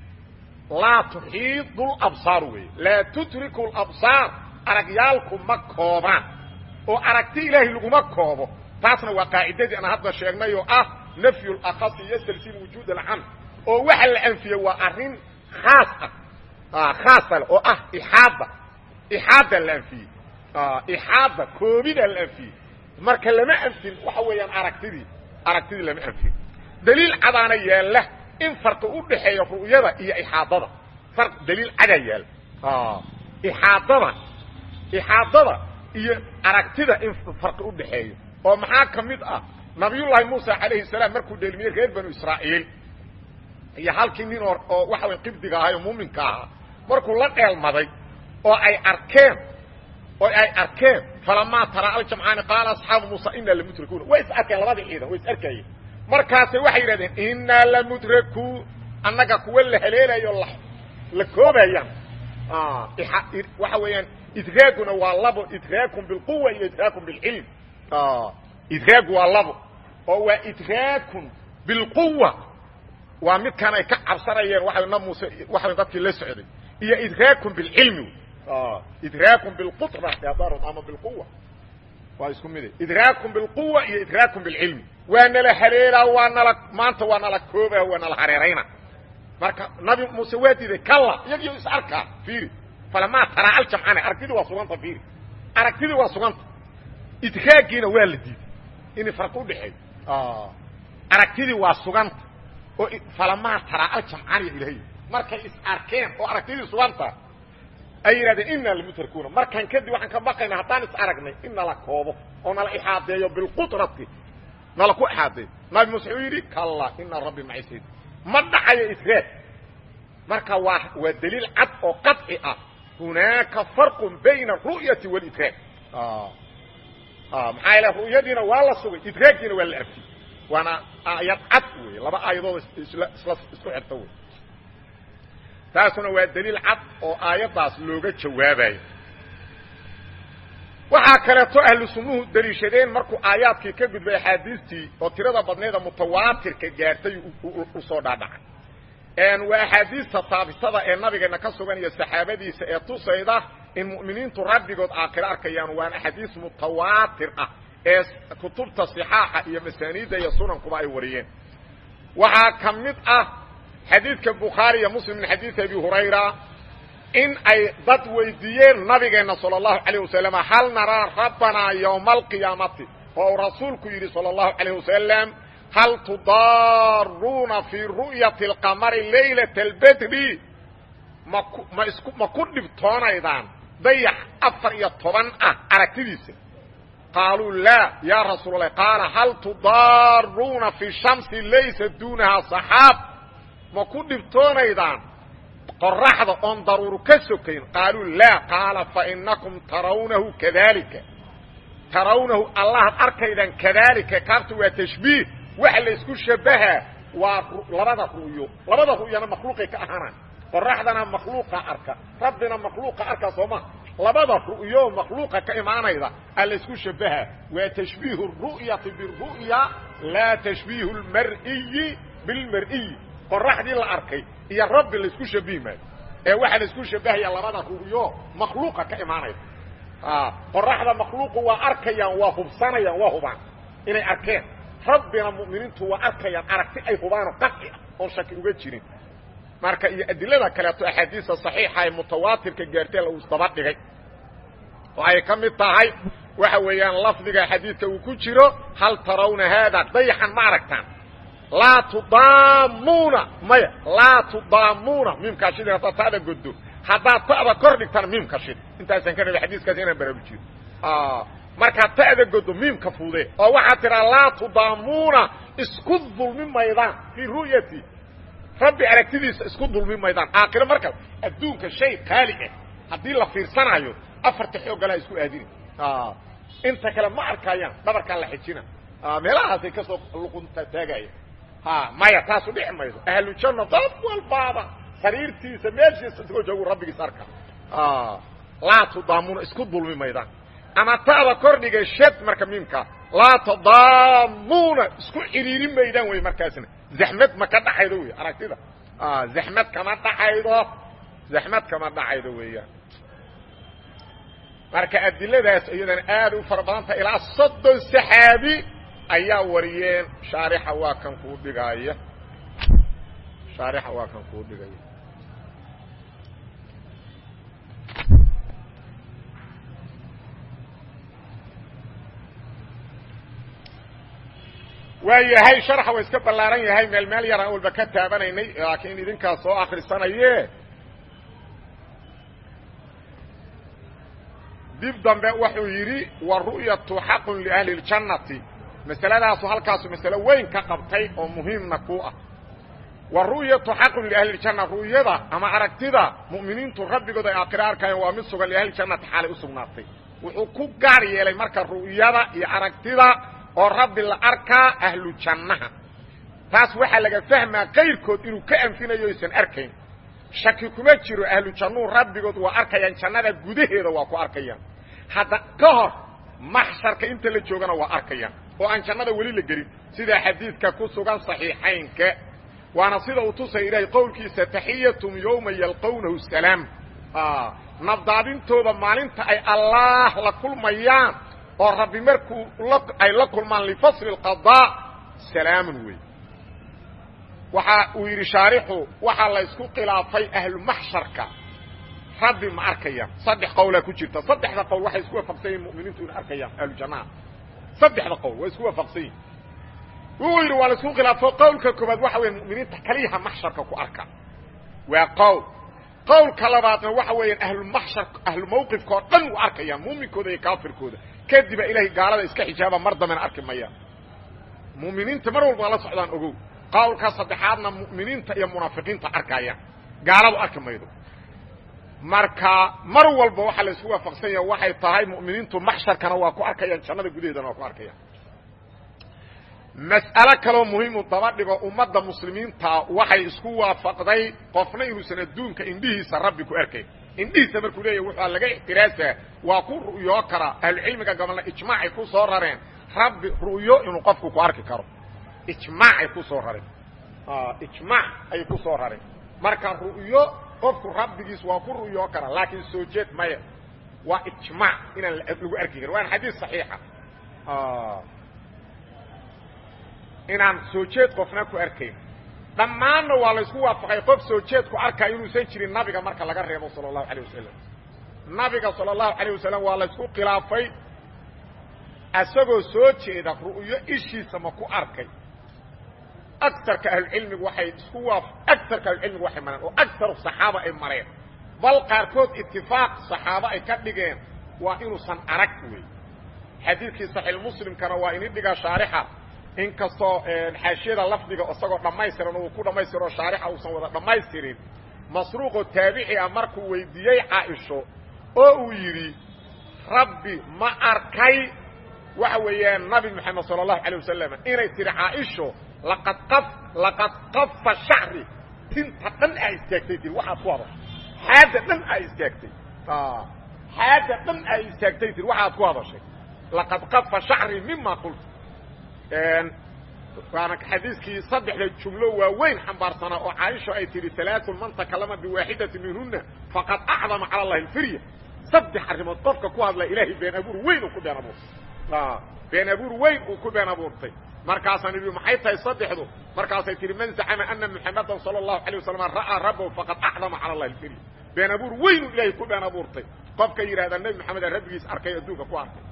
laa tuxiidu labsaar weeye laa tudriku labsaar aragyaalku ma koobaan oo aragti ilaahay laguma koobo taasna waa qaacidadii aan hadda sheegnay oo ah nafyu lakasi yastalsim wujuud alcam oo waxa la anfiyey waa arrin khaas ah khaasa le oo ah ixaada ixaada la anfiyey ixaada koobida la anfiyey marka lama anfin waxa weeyaan aragtidii aragtidii lama anfin daliil cadaana yaalla in farqi u dhaxeeya ru'yada iyo ixaadada far daliil cadaa yaalla ixaadada ixaadada iyo aragtida in farqi u dhaxeeyo oo maxaa ka mid ah nabiyullaahi muusa calayhi salaam markuu dheelmiyey reer banu israa'iil iyo halkii nin oo oo waxa way qibdiga ahay oo muuminka ahaa markuu la dheelmaday oo ay arkeen oo ay arkeen falamaa taraa aljamcaani qaala asxaabu muusa inaa lamudrakuuna way is arkeen labadii ciidan way is arkayeen markaase waxay yidhahdeen innaa lamudrakuun annaga kuwa la haleelayo la la koobayaan waxa weeyaan idraaguna waa labo idraakum bilquwa iyo idraakum bilcilm idraagu waa labo oo waa idraakun bilquwa waa midkaan ay ka cabsanayeen waa na muuse waa dadkii la socday iyo idraakun bilcilmi idraakun bilqudra hadaaron ama bilquwa waa isku mide idraakun bilquwa iyo idraakun bilcilmi waa nala haleelaa waa nala maanta waa nala kooba waa nala hareerayna marka nabi muuse waa diiday kalla iyagiyo is arkaa fiiri falamaa taraa aljamcane aragtidii waa suganta fiiri aragtidii waa suganta idraagiina waa la diiday inay farqi udhaxeeyo aragtidii waa suganta oo falamaa taraa aljamcani ilahay markay is arkeen oo aragtidii suganta ay yidhahdeen inaa lamutarkuuna markaan kadib waxaan ka baqayna haddaan is aragnay in nala koobo oo nala ixaadeeyo bilqudrati nala ku ixaadeeyo nabi muuse wuxuu yidhi kalla ina rabbi macisayd ma dhacayo idraag marka waa waa daliil cad oo qaطci ah hunaaka farqu bayna aru'yati walidraag maxaa yaele ru'yadiina waa la sugay idraaggiina waa la afiyey waana aayad cad wey laba aayadood isla isla isku xirta wey taasuna waa daliil cad oo aayaddaas looga jawaabayo waxaa kaleeto ahlu sunnuhu daliishadeen markuu aayaadkii ka gudbay axaadiistii oo tirada badneeda mutawaatirka gaartay u soo dhaadhacay waa axaadiista taabitada ee nabigeena ka sugan iyo saxaabadiisa ee tusayda in mu'miniintu rabbigood aakhiro arkayaan waana axaadiis mutawaatir ah ee kutubta صixaaxa iyo masaaniidda iyo sunankuba ay wariyeen waxaa ka mid ah xadiidka bukhaari iyo muslim min xadiidi abi hurayra in ay dad weydiiyeen nabigeenna sala allahu calayh wasalam hal naraa rabbanaa yowma alqiyaamati oo uu rasuulku yidhi sala allahu calayh wasalam hal tudaaruuna fii ru'yati alqamari laylata albedri maku ma isku ma ku dhibtoonaydaan dayax afar iyo toban ah aragtidiisa qaaluu laa yaa rasuul allah qaala hal tudaaruuna fi shamsi laysa duunahaa saxaab ma ku dhibtoonaydaan qoraxda oon daruuru ka sokayn qaaluu laa qaala fainakum tarawnahu kadalika tarawnahu allahaad arkaydaan kadalika kaabta waa tashbiih waxa la isku shabahaa waa labada ru'yo labada ru'yana makhluuqay ka ahaanaan qoraxdana makhluuqa arka rabbina makhluuqa arka soo maha labada ru'yo makhluuqa ka imaanayda a la isku shabahaa waa tashbiihu ru'yati biru'ya laa tashbiihu lmar'iyi bilmar'iyi qoraxdii la arkay iyo rabbi la isku shabihi maayo ee waxaa la isku shabahaya labada ru'yo makhluuqa ka imaanayda qoraxda makhluuqu waa arkayaan waa hubsanayaan waa hubaan inay arkeen rabbina mu'miniintu waa arkayaan aragti ay hubaanoo qaci ah oon shaki uga jirin marka iyo adilada kaleeto axaadiista saxiixa ee mutawaatirka gaartee lagu isdaba dhigay oo ay ka mid tahay waxa weeyaan lafdiga xadiidka uu ku jiro hal tarawna haada dayaxan ma aragtaan laa tudaamuuna maya laa tudaamuuna miimkaa shidi haddaad ta'da goddo haddaad ta'da kor dhigtana miimka shid intaasaan ka rabay xadiiskaas inaan baraarujiyo markaad ta'da goddo miimka fuude oo waxaad tidhaa laa tudaamuuna isku dulmi maydaan fii ru'yati rabbi aragtidiisa isku dulmi maydaan aakhiro marka adduunka shay qaali ah haddii la fiirsanaayo afarta xooggalaa isku aadini inta kale ma arkayaan dhabarkaa la xijina meelahaasay ka soo luqunta taagaya maya taasu dhici mayso ahlujanna dad walbaaba sariirtiisa meeshiisa isagoo joogu rabbigiis arka laa tudaamuuna isku dulmi maydaan ama ta'da kordhiga shad marka miimka laa tadaamuuna isku ciriiri maydaan wey markaasna zaxmad ma ka dhaxaydo wey aragtida zaxmad kama dhaxaydo zaxmad kama dhacaydo weeyaan marka adiladaas iyadana aad u fara badanta ilaa soddon saxaabi ayaa wariyeen shaarixa waa kan kuu dhigaaya shaarixa waa kan kuu dhigaya waa yahay sharxa waa iska ballaaran yahay meel meel yaraan walba ka taabanaynay laakiin idinkaa soo akrisanaye dib dambe wuxuu yidhi wa ru'yatu xaqun liahli اljannati masaladaasu halkaasu masalo weyn ka qabtay oo muhiimna ku ah wa ru'yatu xaqun liahli اljanna ru'yada ama aragtida mu'miniintu rabbigooda ay aakhiro arkayaan waa mid sugan liahli ljannati xaalay u sugnaatay wuxuu ku gaar yeelay marka ru'yada iyo aragtida oo rabbi la arkaa ahlu jannaha taas waxaa laga fahmaa kayrkood inuu ka anfinayo aysan arkayn shaki kuma jiro ahlu jannuhu rabbigood waa arkayaan jannada gudaheeda waa ku arkayaan hadda ka hor maxsharka inta la joogana waa arkayaan oo aan jannada weli la gelin sida xadiidka ku sugan صaxiixaynka waana sida uu tusaya ilaahay qowlkiisa taxiyatum yowma yalqownahu salaam nabdaadintooda maalinta ay allaah la kulmayaan oo rabbi markuu ay la kulmaan lifasli اqaضاء salaamun wey waxa uu yidhi shaarixu waxaa la ysku khilaafay ahlu maxsharka rabbi ma arkayaan saddex qowlaa ku jirta saddexda qowl waxay isku waafaqsan yihin muminiintu ina arkayaan ahlu jannaha saddexda qowl waa isku waafaqsan yihin wuxuu yidhi waa la isku khilaafo qowlka koobaad waxa weya muminiinta kaliyaha maxsharka ku arka waa qowl qowlka labaadna waxa weeyaan ahlumaxshar ahlu mawqifka oo dhan u arkayaan muuminkooda iyo kaafirkooda kadiba ilaahay gaalada iska xijaaba mar dambena arki mayaan muminiinta mar walba la socdaan ogow qowlka saddexaadna mu'miniinta iyo munaafiqiinta arkayaan gaaladu arki maydo marka mar walba waxaa la isku waafaqsan yaha waxay tahay mu'miniintu maxsharkana waa ku arkayaan jannada gudaheedana waa ku arkayaan mas'alo kaloo muhiimu daba dhigo ummadda muslimiinta waxay isku waafaqday qofna inuusan adduunka indhihiisa rabbi ku arkayn indhihiisa markuu leeyahy wuxua laga ixtiraasaa waa ku ru'yoo karaa ahlucilmiga gabalna ijmaacay ku soo rareen rabbi ru'yo inuu qofku ku arki karo ijmaacay ku soo rareen ijmaac ayay ku soo rareen marka ru'yo qofku rabbigiis waa ku ru'yoo karaa laakiin soo jeed maya waa ijmaac inaan lagu arki karin waana xadiis saxiixa inaan soo jeed qofna ku arkayn dhammaanna waa laysku waafaqay qof soo jeedku arkayo inuusan jirin nabiga marka laga reebo sala allahu alayh wasalam nabiga sala allahu alayh wasalam waa laysku khilaafay isagoo soo jeeda ru'yo ishiisa ma ku arkay agarka ahlucilmigu waxay isku waaf agarka ahlucilmigu waxay mareen oo agaru saxaaba ay mareen bal qaarkood itifaaq saxaabo ay ka dhigeen waa inuusan arag wey xadiidkii saxiix muslimkana waa ini dhigaa shaarixa inkastoo xaashiyada lafdiga isagoo dhammaystiran uu ku dhammaystiro shaarixa uusan wada dhammaystirin masruuqoo taabici ah markuu weydiiyey caaisho oo uu yidhi rabbi ma arkay waxa weeyaan nabi moxamed sala allahu alay wasalam inay tihi caaisho laqad qaf laqad qafa shacri tinta dhan aa istaagtay tii waxaad ku hadashay xaadda dhan aa istaagtay xaadda dhan aa istaagtay tii waxaad ku hadashay laqad qafa shacri mima qulta waana xadiiskii saddexda jumlo waaweyn xambaarsanaa oo caaisha ay tihi alaaun man takalama biwaaxidati minhuna faqad acdama cala allahi alfirya saddex arrimood qofka ku hadla ilaahay been abuur weyn uu ku been abuurtay been abuur weyn uu ku been abuurtay markaasaan idhi maxay tahay saddexdu markaasay tihi man zacama ana muxamadan sala allahu alay wasalam ra'aa rabbahu faqad acdama cala allahi alfirya been abuur weynuu ilaahay ku been abuurtay qofka yidhahda nebi maxamed aa rabbigiis arkay adduunka ku arkay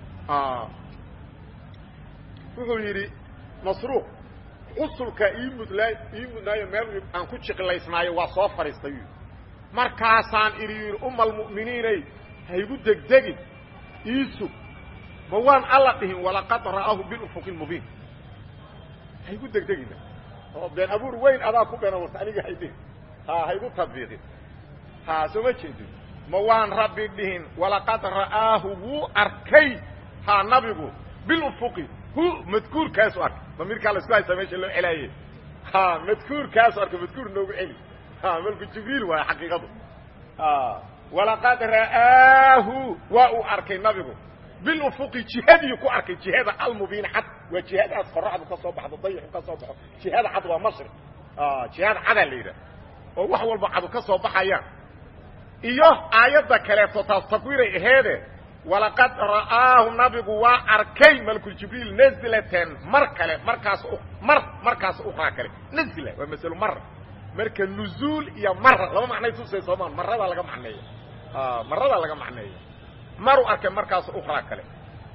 wuxuu yidhi masruuq xusulka ii mudlaa ii mudnaayo meel aan ku jiqilaysnaayo waa soo fadhiistay yidhi markaasaan idhi yidhi uma almu'miniinay haygu degdegin iisug ma waan alla dhihin walaqad ra'aahu bilufuqi lmubiin haygu degdegina oo been abuur weyn adaa ku been abuurta aniga haydhihin ha haygu tadbiiqin ha soo ma jeedin ma waan rabbi dhihin walaqad ra'aahu wuu arkay ha nabigu bilufuqi hu madkuurkaasu arkay damiirkaa laisku haysaa meesha loo celaaye ha madkuurkaasu arkay madkuur noogu celi ha malku jibriil waayo xaqiiqadu walaqad ra'aahu waa uu arkay nabigu bilufuqi jihadii ku arkay jihada almubiin cad waa jihadaas qoraxdu ka soo baxdo dayixu ka soo baxo jihada cad waa mashriq jihada cadaa la yidhaha oo wax walba cadu ka soo baxayaan iyo aayadda kaleeto taas takwiiray aheede walaqad ra'aahu nabigu waa arkay malkuljibriil nazlatan mar kale markaas mar markaas ukraa kale nazla waa masalo mara marka nuzuul iyo mara laba macnay tusay soomaa maradaa laga macneeya maradaa laga macneeya maruu arkay markaas ukraa kale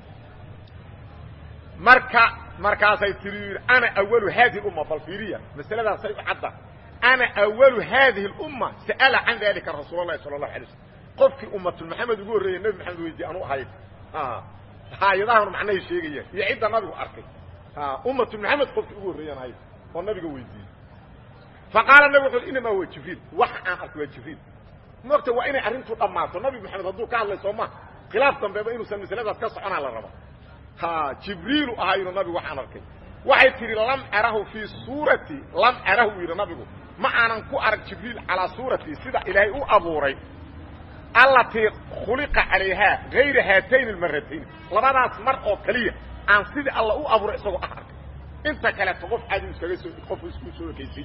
marka markaasay tiri yidhi ana awalu hadihi umma bal fiiriya masaladaasay u cadda ana awalu hadihi اlumma sa'ala can dalika rasuul اlahi sala اlahu alay slm qofkii ummatulmaxamed ugu horreeyey nebi maxamed weydiye anu ahayd haayadahanu macnahay sheegayaan iyo cidda nabigu arkay ummatulmaxamed qofkii ugu horreeyaan ahayd oo nabiga weydiiyey faqaala nabig wuxu inamaa huwa jibriil wax aan arkay waa jibriil moogta waa inay arrintu dhammaato nabi maxamed hadduu ka hadlay soo ma khilaaf dambeeba inuusan masaladaas ka soconaa la raba ha jibriilu ahaa yidhi nabigu waxaan arkay waxay tidhi lam arahu fii suurati lam arahu yidhi nabigu ma aanan ku arag jibriil calaa suuratii sida ilaahay u abuuray allatii khuliqa calayhaa gayra haatayn almaratayn labadaas mar oo keliya aan sidii alla u abuuray isagoo ah arkay inta kaleeto qof cadi iskaga soo qof isku soo ekaysiy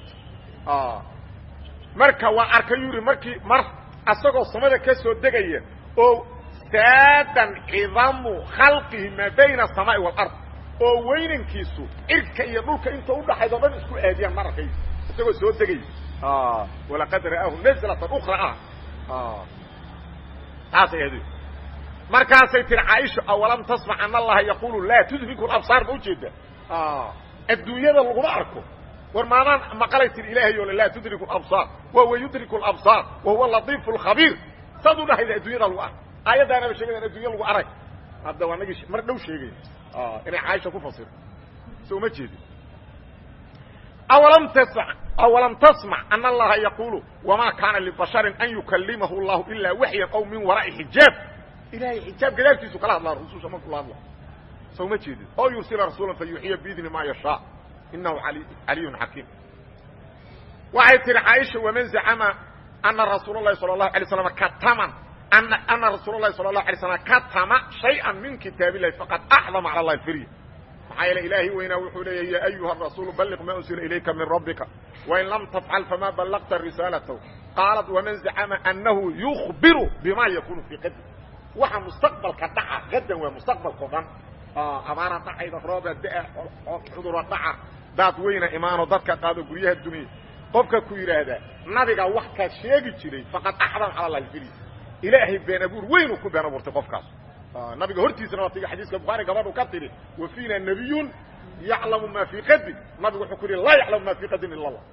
marka waa arkay yuri markii mar asagoo samada ka soo degaya oo saadan cidamu khalqihi maa bayna asamaai waalard oo weynankiisu cirka iyo dhulka inta udhaxayd o dhan isku aadiyaan mar arkay isagoo soo degaya walaqad ra'aahu nazlatan ukra ah taasay aad markaasay tiri caaisha awalam tasmac an allaha yaqulu laa tudriku labsaar ma ujeeda adduunyada laguma arko war maadaan maqalay tiri ilaahay oo laa tudriku absaar wa huwa yudriku labsaar wa huwa latiifu lkhabiir saad u dhahayda adduunyada lagu ark aayaddaanaba sheegayan addunya lagu arag hadda waa nagii mar dhow sheegay inay caaisha ku fasirto so uma jeedin awalam tasmac awalam tasmac ana allaha yaqulu wamaa kaana libasharin an yukalimahu llahu ilaa waxyan aw min waraa'i xijaab ilahay xijaab gadaabkiisu kala hadlaa rususha markuu la hadla so uma jeedin oo yursila rasuula fayuuxiya biidni maa yashaa inahu caliyun xakiim waxay tihi caaisha waman zacama ana rasuul اlahi salى الlahu alay slam katama ana rasuul اlahi salى الlahu alay slam katama shayئa min kitaab illahi faqad axdama calى اllahi firya maxaa yeele ilaahi weynaa wuxuu leeya ya ayuha rasuulu balliq ma unsila ilayka min rabbika wain lam tafcal fama ballaqta risaalatahu qaalat waman zacama anahu yukbiru bima yakunu fii qadri waxa mustaqbalka dhaca gadan waa mustaqbalkao dhan abaara dhacayda rooba da cudura dhaca daad weyna imaanoo dadka qaado guryaha duniya qofka ku yidhaahdaa nabiga wax kaa sheegi jiray faqad axdam cala allahi fili ilaahay been abuur weynuu ku been abuurtay qofkaas nabiga hortiisana waa tiga xadiiska bukhaari gabadhu ka tidhi wa fiina nabiyun yaclamu maa fii qadin nabigu wuxuu ku yihi laa yaclamu maa fii qadin ila allah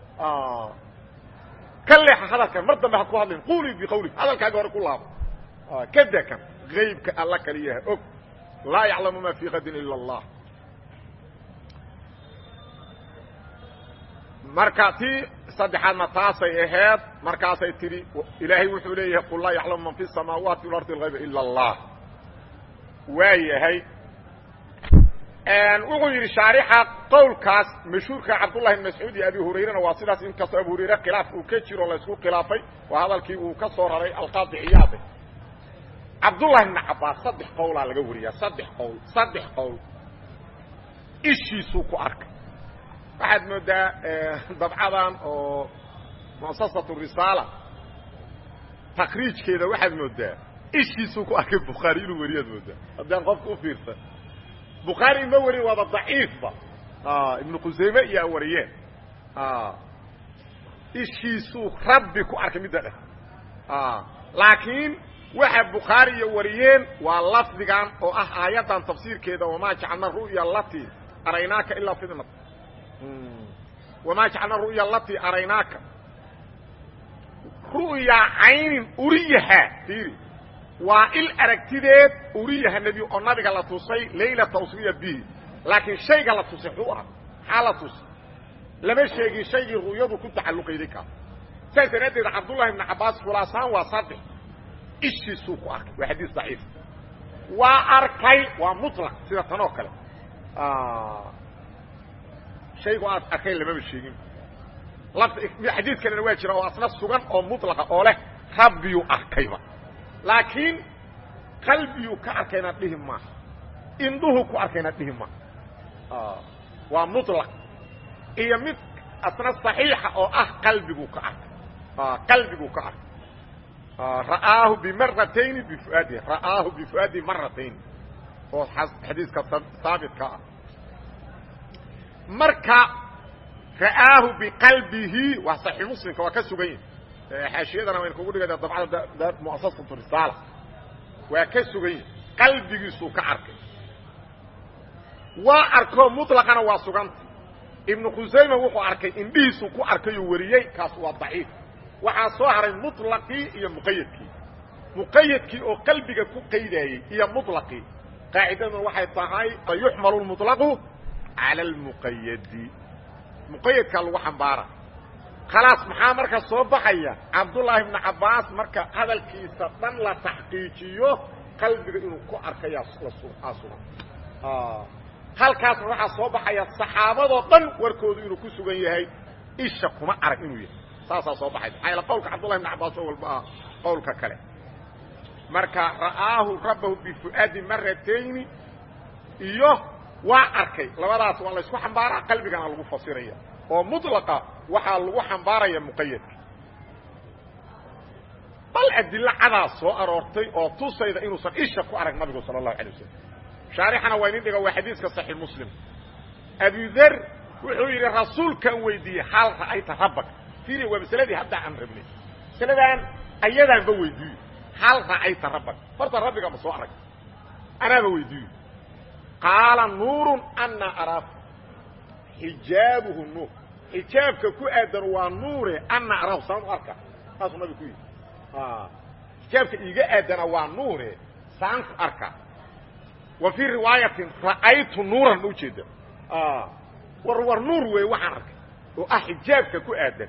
ka leexa hadalkan mar dambe ha ku hadlin quulii biqawli hadalkaaga hore ku laabo kada kan aybka alla kaliyaha og laa yaclamu maa fii qadin ila allah marka tii saddexaadna taasay aheed markaasay tidhi ilaahay wuxuu leeyahay qul laa yaclamu man fi samaawaati walardi alhayba ila allah waa yahay wuxuu yidhi shaarixa qowlkaas mashhuurka cabdullahi bn mascuud iyo abi hurayrena waa sidaas inkastoo abu hurayre khilaaf uu ka jiro laysku khilaafay waa hadalkii uu ka soo raray alqaadi ciyaade cabdullahi bn cabaas saddex qowlaa laga wariyaa saddex qowl saddex qowl ishiisuu ku arkay waxaad moodaa dabcadan oo muasasatu risaala takriijkeeda waxaad moodaa ishiisuu ku arkay bukhaari inuu wariyaad moodaa haddaan qofka u fiirsan bukhaari ma warin waaba daciifba ibnu qusayme iyo wariyeen ishiisuu rabbi ku arkay midda dheh laakiin waxa bukhaari iyo wariyeen waa lafdigan oo ah aayaddan tafsiirkeeda wamaa jacalna ru'ya lati araynaaka ilaa fitnat wamaa jacalna ru'ya lati araynaaka ru'ya caynin uriyaha fiiri waa il aragtideed uriyaha nebi oo nabiga la tusay laylata usriya bihi laakiin shayga la tusay xuu ah maxaa la tusay lama sheegin shaygii ru'yadu ku tacalluqayday kaas saas daraaddeed cabdullahi ibnu cabbaas khulaasaan waa saddex ishiisuu ku arkay waa xadiis daciif waa arkay waa mutlaq sida tan oo kale shaygu aad arkay lamaba sheegin xadiid kalena waa jira oo asna sugan oo mutlaqa oo leh rabbiyuu arkayba laakiin qalbiyuu ka arkayna dhihi maaha indhuhu ku arkayna dhihi maaha waa mutlaq iyo mid asna صaxiixa oo ah qalbiguu ka arkay qalbiguu ka arkay ra'aahu bimaratayni bifuaadi ra'aahu bifuaadi maratayn oo xadiiska haabitka ah marka ra'aahu biqalbihi waa صaxiix muslimka waa ka sugan yahi xaashiyadana waynu kugu dhigayna dabcada muasasatu risaala waa ka sugan yahi qalbigiisuu ka arkay waa arkoo muطlaqana waa suganta ibnu khusayma wuxuu arkay indhihiisuu ku arkayuu wariyey kaas waa daciif waxaa soo haray muطlaqii iyo muqayadkii muqayadkii oo qalbiga ku qaydayey iyo muطlaqii qaacidaduna waxay tahay yuxmalu lmuطlaqu cala almuqayadi muqayadkaa lagu xambaara khalaas maxaa marka soo baxaya cabdullaahi ibnu cabbaas marka hadalkiisa dhan la taxqiijiyo qalbiga inuu ku arkayaa sugan halkaasna waxaa soo baxaya saxaabadoo dhan warkoodu inuu ku sugan yahay isha kuma arag inuu yahay saasaa soo baxaysa maxaa yaele qowlka cabdullahi ibnu cabbaas oo walba ah qowlka kale marka ra'aahu rabbahu bifu'aadi maratayni iyo waa arkay labadaas waa laysku xambaaraa qalbigana lagu fasiraya oo muطlaqa waxaa lagu xambaaraya muqayadka bal adilo cadaa soo aroortay oo tusayda inuusan isha ku arag nabigu sala الlahu alay wasalam shaarixana waa inin dhiga waa xadiiska صaxiix muslim abudar wuxuu yidhi rasuulkan weydiiyey hal ra'ayta rabbak fiiri waa masaladii hadda aan rabnay masaladan ayadaanba weydiiyo hal ra'ayta rabbak horta rabbiga ma soo arag anaaba weydiiyo qaala nuuru ana araaku xijaabuhu nuur xijaabka ku aadan waa nuure ana araahu saan u arka saasuu nabi ku yidhi xijaabka iiga aadana waa nuure saan ku arka wa fii riwaayatin ra'aytu nuuran ma ujeeda war war nuur wey waxaan arkay oo ah xijaabka ku aadan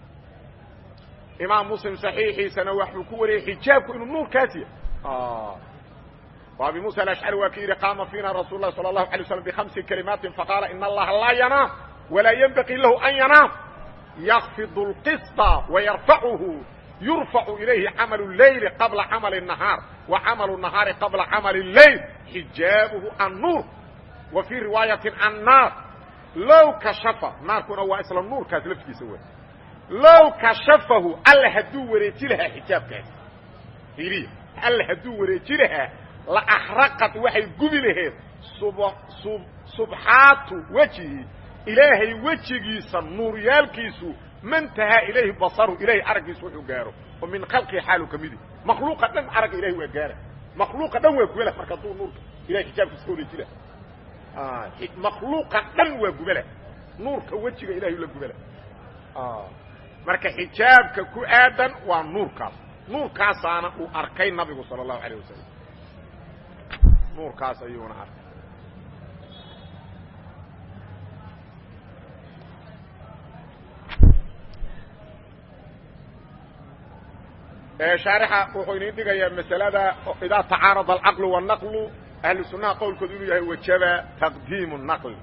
imaam muslim saxiixiisana waxuu ku wariyey xijaabku inuu nuurkaas yahay وأبي موسى الأشعري waa k yihi قاma فيna رsuل الlahi صلى الله عليه وسلم بخمس كلماaت فقاaل إن اللaهa لا ينام ولا ينبغي لh أن ينام يخفض القسط ويرفعه يرفع إليه عمل الليل قبلa عمل النهاaر وعمل النهاaر قبلa عمل الليل حجاaبه النور وفي رواaية الناar low كشفa naarkuna waa isla nuurkaas lftiisa w low كشفahu all haduu wareeji lahaa xijaabkaas iriya all haduu wareeji lahaa laaxraqad waxay gubi laheed subxaatu wejihi ilaahay wejigiisa nuuryaalkiisu mantahaa ilayhi basaru ilahay araggiisu wuxuu gaaro oo min khalqii xaalu ka midi makhluuqa dhan aragga ilahay waa gaara makhluuqa dhan waa gubala marka duu nuurka ilahay xijaabkiisa ka wareejila makhluuqa dhan waa gubala nuurka wejiga ilahay la gubala marka xijaabka ku aadan waa nuurkaas nuurkaasaana uu arkay nabigu sala allahu alayh wasalam nuurkaas ayuuna arkay shaarixa wuxuu idin dhigayaa masalada idaa tacaarada alcaqlu wannaqlu ahlu sunnaha qowlkoodu inuu yahay wajaba taqdiimu naqli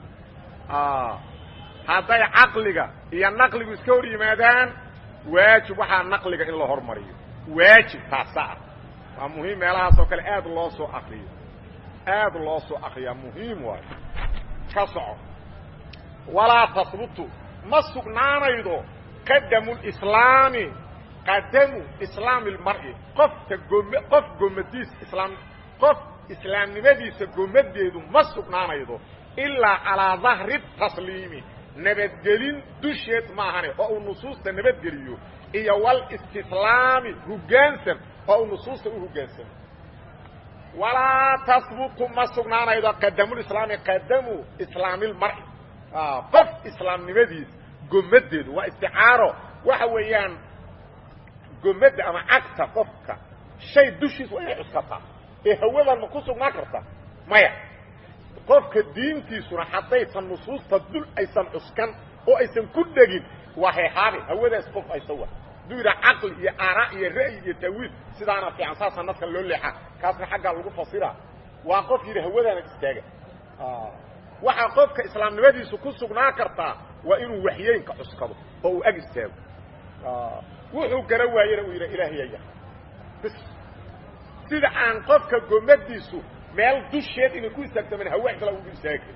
hadday caqliga iyo naqligu iska hor yimaadaan waajib waxaa naqliga in la hormariyo waajib taasa ah waa muhiim meelahaas oo kale aad loo soo akriyo aad loo soo akriyaa muhiim waayo ka soco walaa tasbutu ma sugnaanaydo qadamu lislaami qadamu islaami lmar'i qofka gom qof gomadiis islaam qof islaamnimadiisa gomadeedu ma sugnaanaydo ilaa calaa dahri tasliimi nabadgelin dusheed maahane oo uu nusuusta nabadgeliyo iyo walistislaami hoggaansan oo uu nusuusta u hoggaansamo walaa tasbutu ma sugnaanaydo qadamulislaami qadamu islaamilmar'i qof islaamnimadiis gomadeedu waa isticaaro waxa weeyaan gomadda ama cagta qofka shay dushiis waa inay cuskataa ee hawadan ma ku sugnaan karta maya qofka diintiisuna haddaysan nusuusta dul aysan cuskan oo aysan ku dhegin waa heehaabi hawadaas qof aysa wa hadduu yidhaha caqli iyo aaraa iyo ra'yi iyo taawiil sidaana fiican saasa nadka loo leexaa kaasna xaggaa lagu fasira waa qof yidhi hawadaana istaaga waxaa qofka islaamnimadiisu ku sugnaan kartaa waa inuu waxyeynka cuskado oo uu ag istaago wuxuu gara waayena uu yidha ilaahiyaya bis sida aan qofka gomadiisu meel dusheed inay ku istaagtaman hawa kala ugu istaagi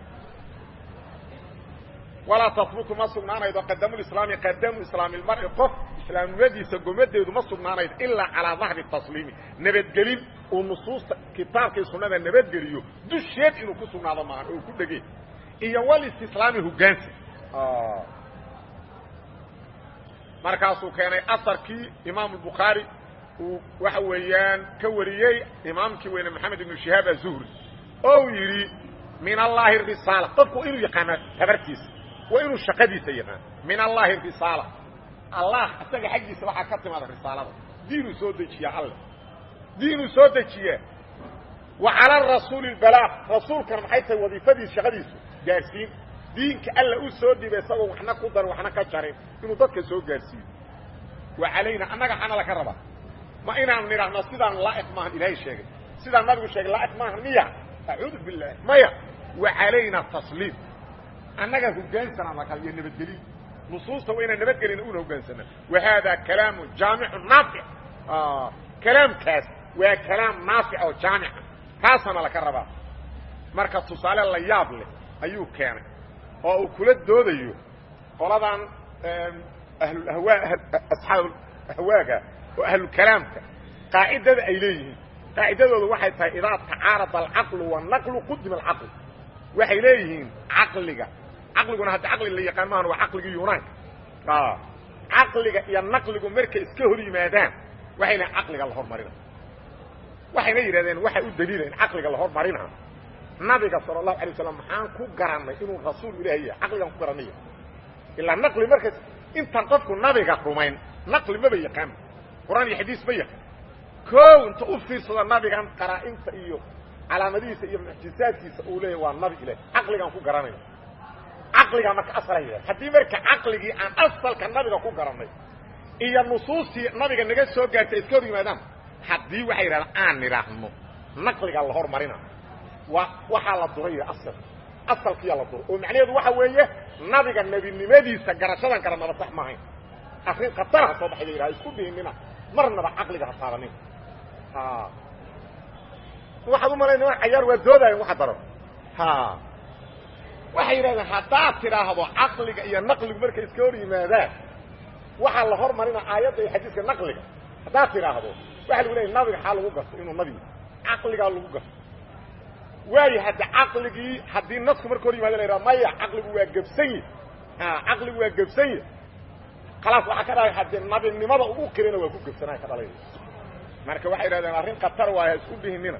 walaa tasbutu ma sugnaanaydo qadamulislaami qadamu islaami lmar'i qof islaamnimadiisa gomadeedu ma sugnaanaydo ilaa calaa dahri tasliimi nabadgelin uu nusuusta kitaabkii sunnada nabadgeliyo dusheed inuu ku sugnaado maahan oo ku dhegey iyo walistislaami hogaansa markaasuu keenay asarkii imaamu bukhaari uu waxa weeyaan ka wariyey imaamkii weyne maxamed ibnu shihaab azuhri oo uu yidhi min allaahi risaala qofku inuu yaqaano habartiisa waa inuu shaqadiisa yaqaano min allaahi risaala allah isaga xaggiisa waxaa ka timaada risaalada diinuu soo dejiyaa alle diinuu soo dejiyaa wa cala rasuuli lbalaaq rasuulkana maxay tahay wadiifadiis shaqadiisu gaarsiin diinka alla u soo dhibay isagoo waxna ku darin waxna ka jarin inuu dadka soo gaarsiiyo wa calayna annaga xana laka rabaa ma inaan nidhaahno sidaan laa'iq maahan ilaahay sheegay sidaan nabigu sheegay laa'iq maahan miya acuudu billaah maya wa calayna tasliim annaga hogaansanaa lakal iyo nabadgelin nusuusta waa inaan nabadgelina una hogaansana wa haada kalaamu jaamicu naafic kalaamkaas waa kalaam naafic oo jaamica kaasana laka rabaa marka tusaale la yaab leh ayuu keenay oo uu kula doodayo qoladan ahlulahwaa asxaab ahwaaga oo ahlukalaamka qaacidada ay leeyihiin qaacidadooda waxay tahay idaa tacaarada alcaqlu wanaqlu qudima alcaql waxay leeyihiin caqliga caqliguna hadda caqli la yaqaan maahan waa caqligii yunaanka caqliga iyo naqligu markay iska hor yimaadaan waxay leeyiin caqliga la hormarina waxayna yidhahdeen waxay u daliila in caqliga la hormarina nabiga sala allahu alay waslam maxaan ku garannay inuu rasuul ilaahi yahay caqligaan ku garanaya ilaa naqli markaas intaan qofku nabiga rumayn naqli maba yaqaan qur'aan iyo xadiis ma yaqaan koow inta u fiirsado nabigan qaraa-inta iyo calaamadihiisa iyo mucjizaadkiisa uu leeyahy waa nabi ilahi caqligaan ku garanayna caqligaa marka asalaya haddii marka caqligii aan asalka nabiga ku garannay iyo nusuustii nabiga naga soo gaartay iska hor yimaadaan haddii waxay yidhahdaan aan nidhaahno naqligaa la hormarina wa waxaa la duray asal asalkiyaa la duray oo macnaheedu waxa weeye nabiga nebinimadiisa garashadan garanaba sax maahayn arrin khataraha soo baxay la yidhaha isku dhihinina marnaba caqliga ha taabanin waxaad u malayn niman cayaar waa doodayan waxa daran waxay yidhahdeen haddaad tidhaahdo caqliga iyo naqligu markay iska hor yimaadaan waxaa la hormarina aayadda iyo xadiiska naqliga haddaad tidhaahdo waxa lagu leeyay nabiga xaa lagu garto inuu nabi caqligaa lagu garto waayo hadda caqligii haddii nasku marka hor yimaado la yidhaha maya caqligu waa gebsan yi caqligu waa gebsan yi khalaas waxaa ka dhalay haddii nabinimada ugu kirina waa ku gebsanaa ka dhalay marka waxay idhahdeen arrin khatar waay ha isku dhihinina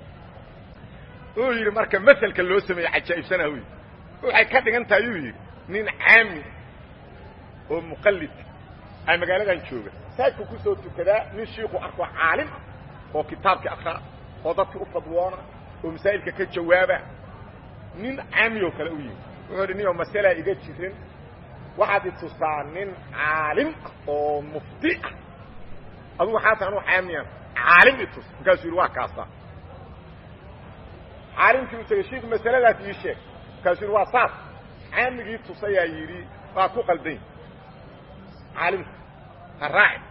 uu yidhi marka maselka loo sameeyey cajaa'ibsanah u yidhi waxay ka dhigan tahay uu yidhi nin caami oo muqallid ay magaaladan jooga saajku ku soo tukadaa nin shiiku arko caalim ah oo kitaabkii akra oo dadkii u fadwoona oo masaa'ilka ka jawaaba nin caami oo kale u yimi wuxuu idhi ninoo masalaa iga jirin waxaad i tusaa nin caalim ah oo mufti ah adugu waxaa tahay anuu caamiyan caalim i tus markaasuu yidhi waa kaasa caalimkii u tegey shiiku masaladaas ii sheeg markaasuu yidhi waa saas caamigii tusayaa yidhi waa ku qaldayn caalimku ha raaci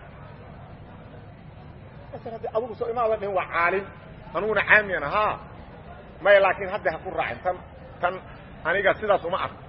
haddi adugu soo imaadan dhihin waa caalim anuguna caamiyan haa maya laakiin hadda ha ku raacin tan tan aniga sidaas uma arko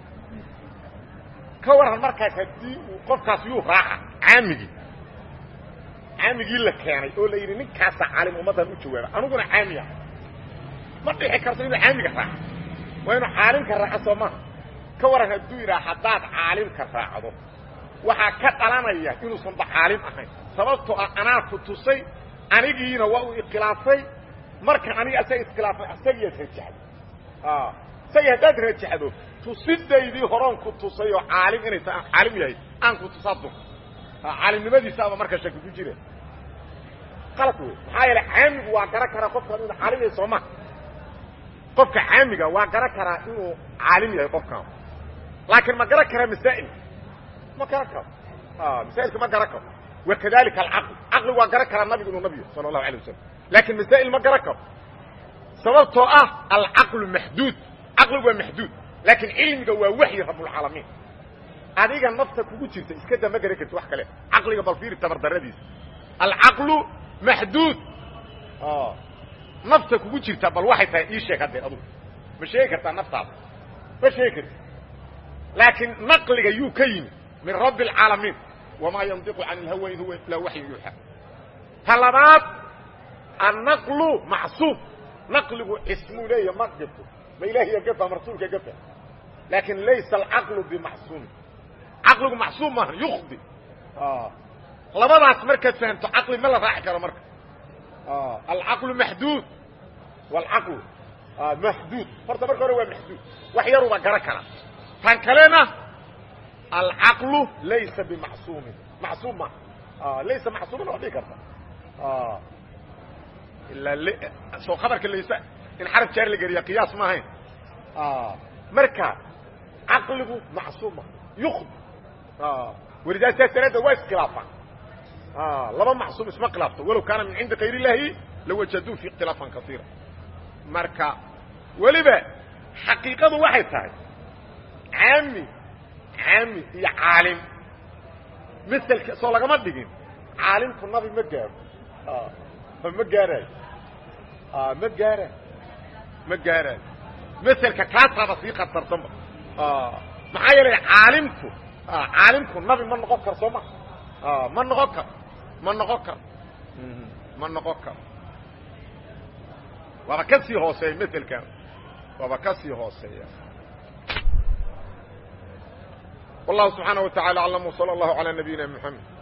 ka waran markaas haddii uu qofkaas yuu raaca caamigii caamigii la keenay oo la yidhi ninkaasa caalim ummaddan u jawaaba aniguna caamiya ma dhixi karto inuu caamiga raaco waa inuu caalimka raaco soo maha ka waran hadduu yidhaha haddaad caalimka raacdo waxaa ka dhalanaya inuusan ba caalim ahayn sababtoo ah anaa ku tusay anigiina waa uu ikhilaafay marka aniga asaga iskhilaafay asagiyaad rajaxdo isagii haddaad rajaxdo tusidaydii horon ku tusay oo caalim inay ta caalim yahay aan ku tusadun caalimnimadiisaaba marka shaki ku jira qalad wey maxaa yeele caamigu waa garan karaa qofkan inuu caalim yahay sooma qofka caamiga waa garan karaa inuu caalim yahay qofkan laakiin ma garan karaa masaa'il ma garan karo masaa'ilka ma garan karo wakadalika alcaql caqligu waa garan karaa nabigu inuu nabiyo sala allahu alay wasalam laakiin masaa'il ma garan karo sababtoo ah alcaqlu maxduud caqligu waa maxduud laakiin cilmiga waa waxyi rabbulcaalamiin adiga nafta kugu jirta iska da ma garan karti wax kale caqliga bal fiiri tabardaradiisa alcaqlu maxduud nafta kugu jirta bal waxay tahay ii sheeg haddee adugu ma sheegi kartaa naftaada ma sheegi karti laakiin naqliga yuu ka yimi min rabbi alcaalamiin wamaa yandiqu can ilhawa in huwa ilaa waxyu yuuxa ta labaad annaqlu macsuub naqligu cismuu leeya ma gafo ma ilahiya gafa ma rasuulka gafa laakin laysa alcaqlu bimacsuumin caqligu macsuum maaha yukdi labadaas markaad fahamto caqli ma la raaci karo marka alcaqlu maxduud waalcaqlu maxduud horta marka hore waa maxduud wax yaruba garan kara tan kalena alcaqlu laysa bimacsuumin macsuum maaha laysa macsuumin waa dhigi karta ilaa soo khabarka laysa in xaraf jaar la geliya qiyaas ma ahayn marka caqligu macsuum maaha yukd walidaa saas daraaddeed waa iskhilaafaan laba macsuum isma khilaafto walow kaana min cindi kayr illaahi lawajaduu fi ikhtilaafan kaiira marka weliba xaqiiqadu waxay tahay caami caami iyo caalim maselka soo lagama dhigin caalimku nabi ma gaaro ma gaaraayo ma gaaraayo ma gaaraayo maselka kaasaaba sii khatarsanba maxaa yeelay caalimku caalimku nabi ma noqon karo soo ma ma noqon karo ma noqon karo ma noqon karo waaba ka sii hooseeya maselkan waaba ka sii hooseeya والله سبحانه وتعالى أعلم وصلى الله على نبينا محمد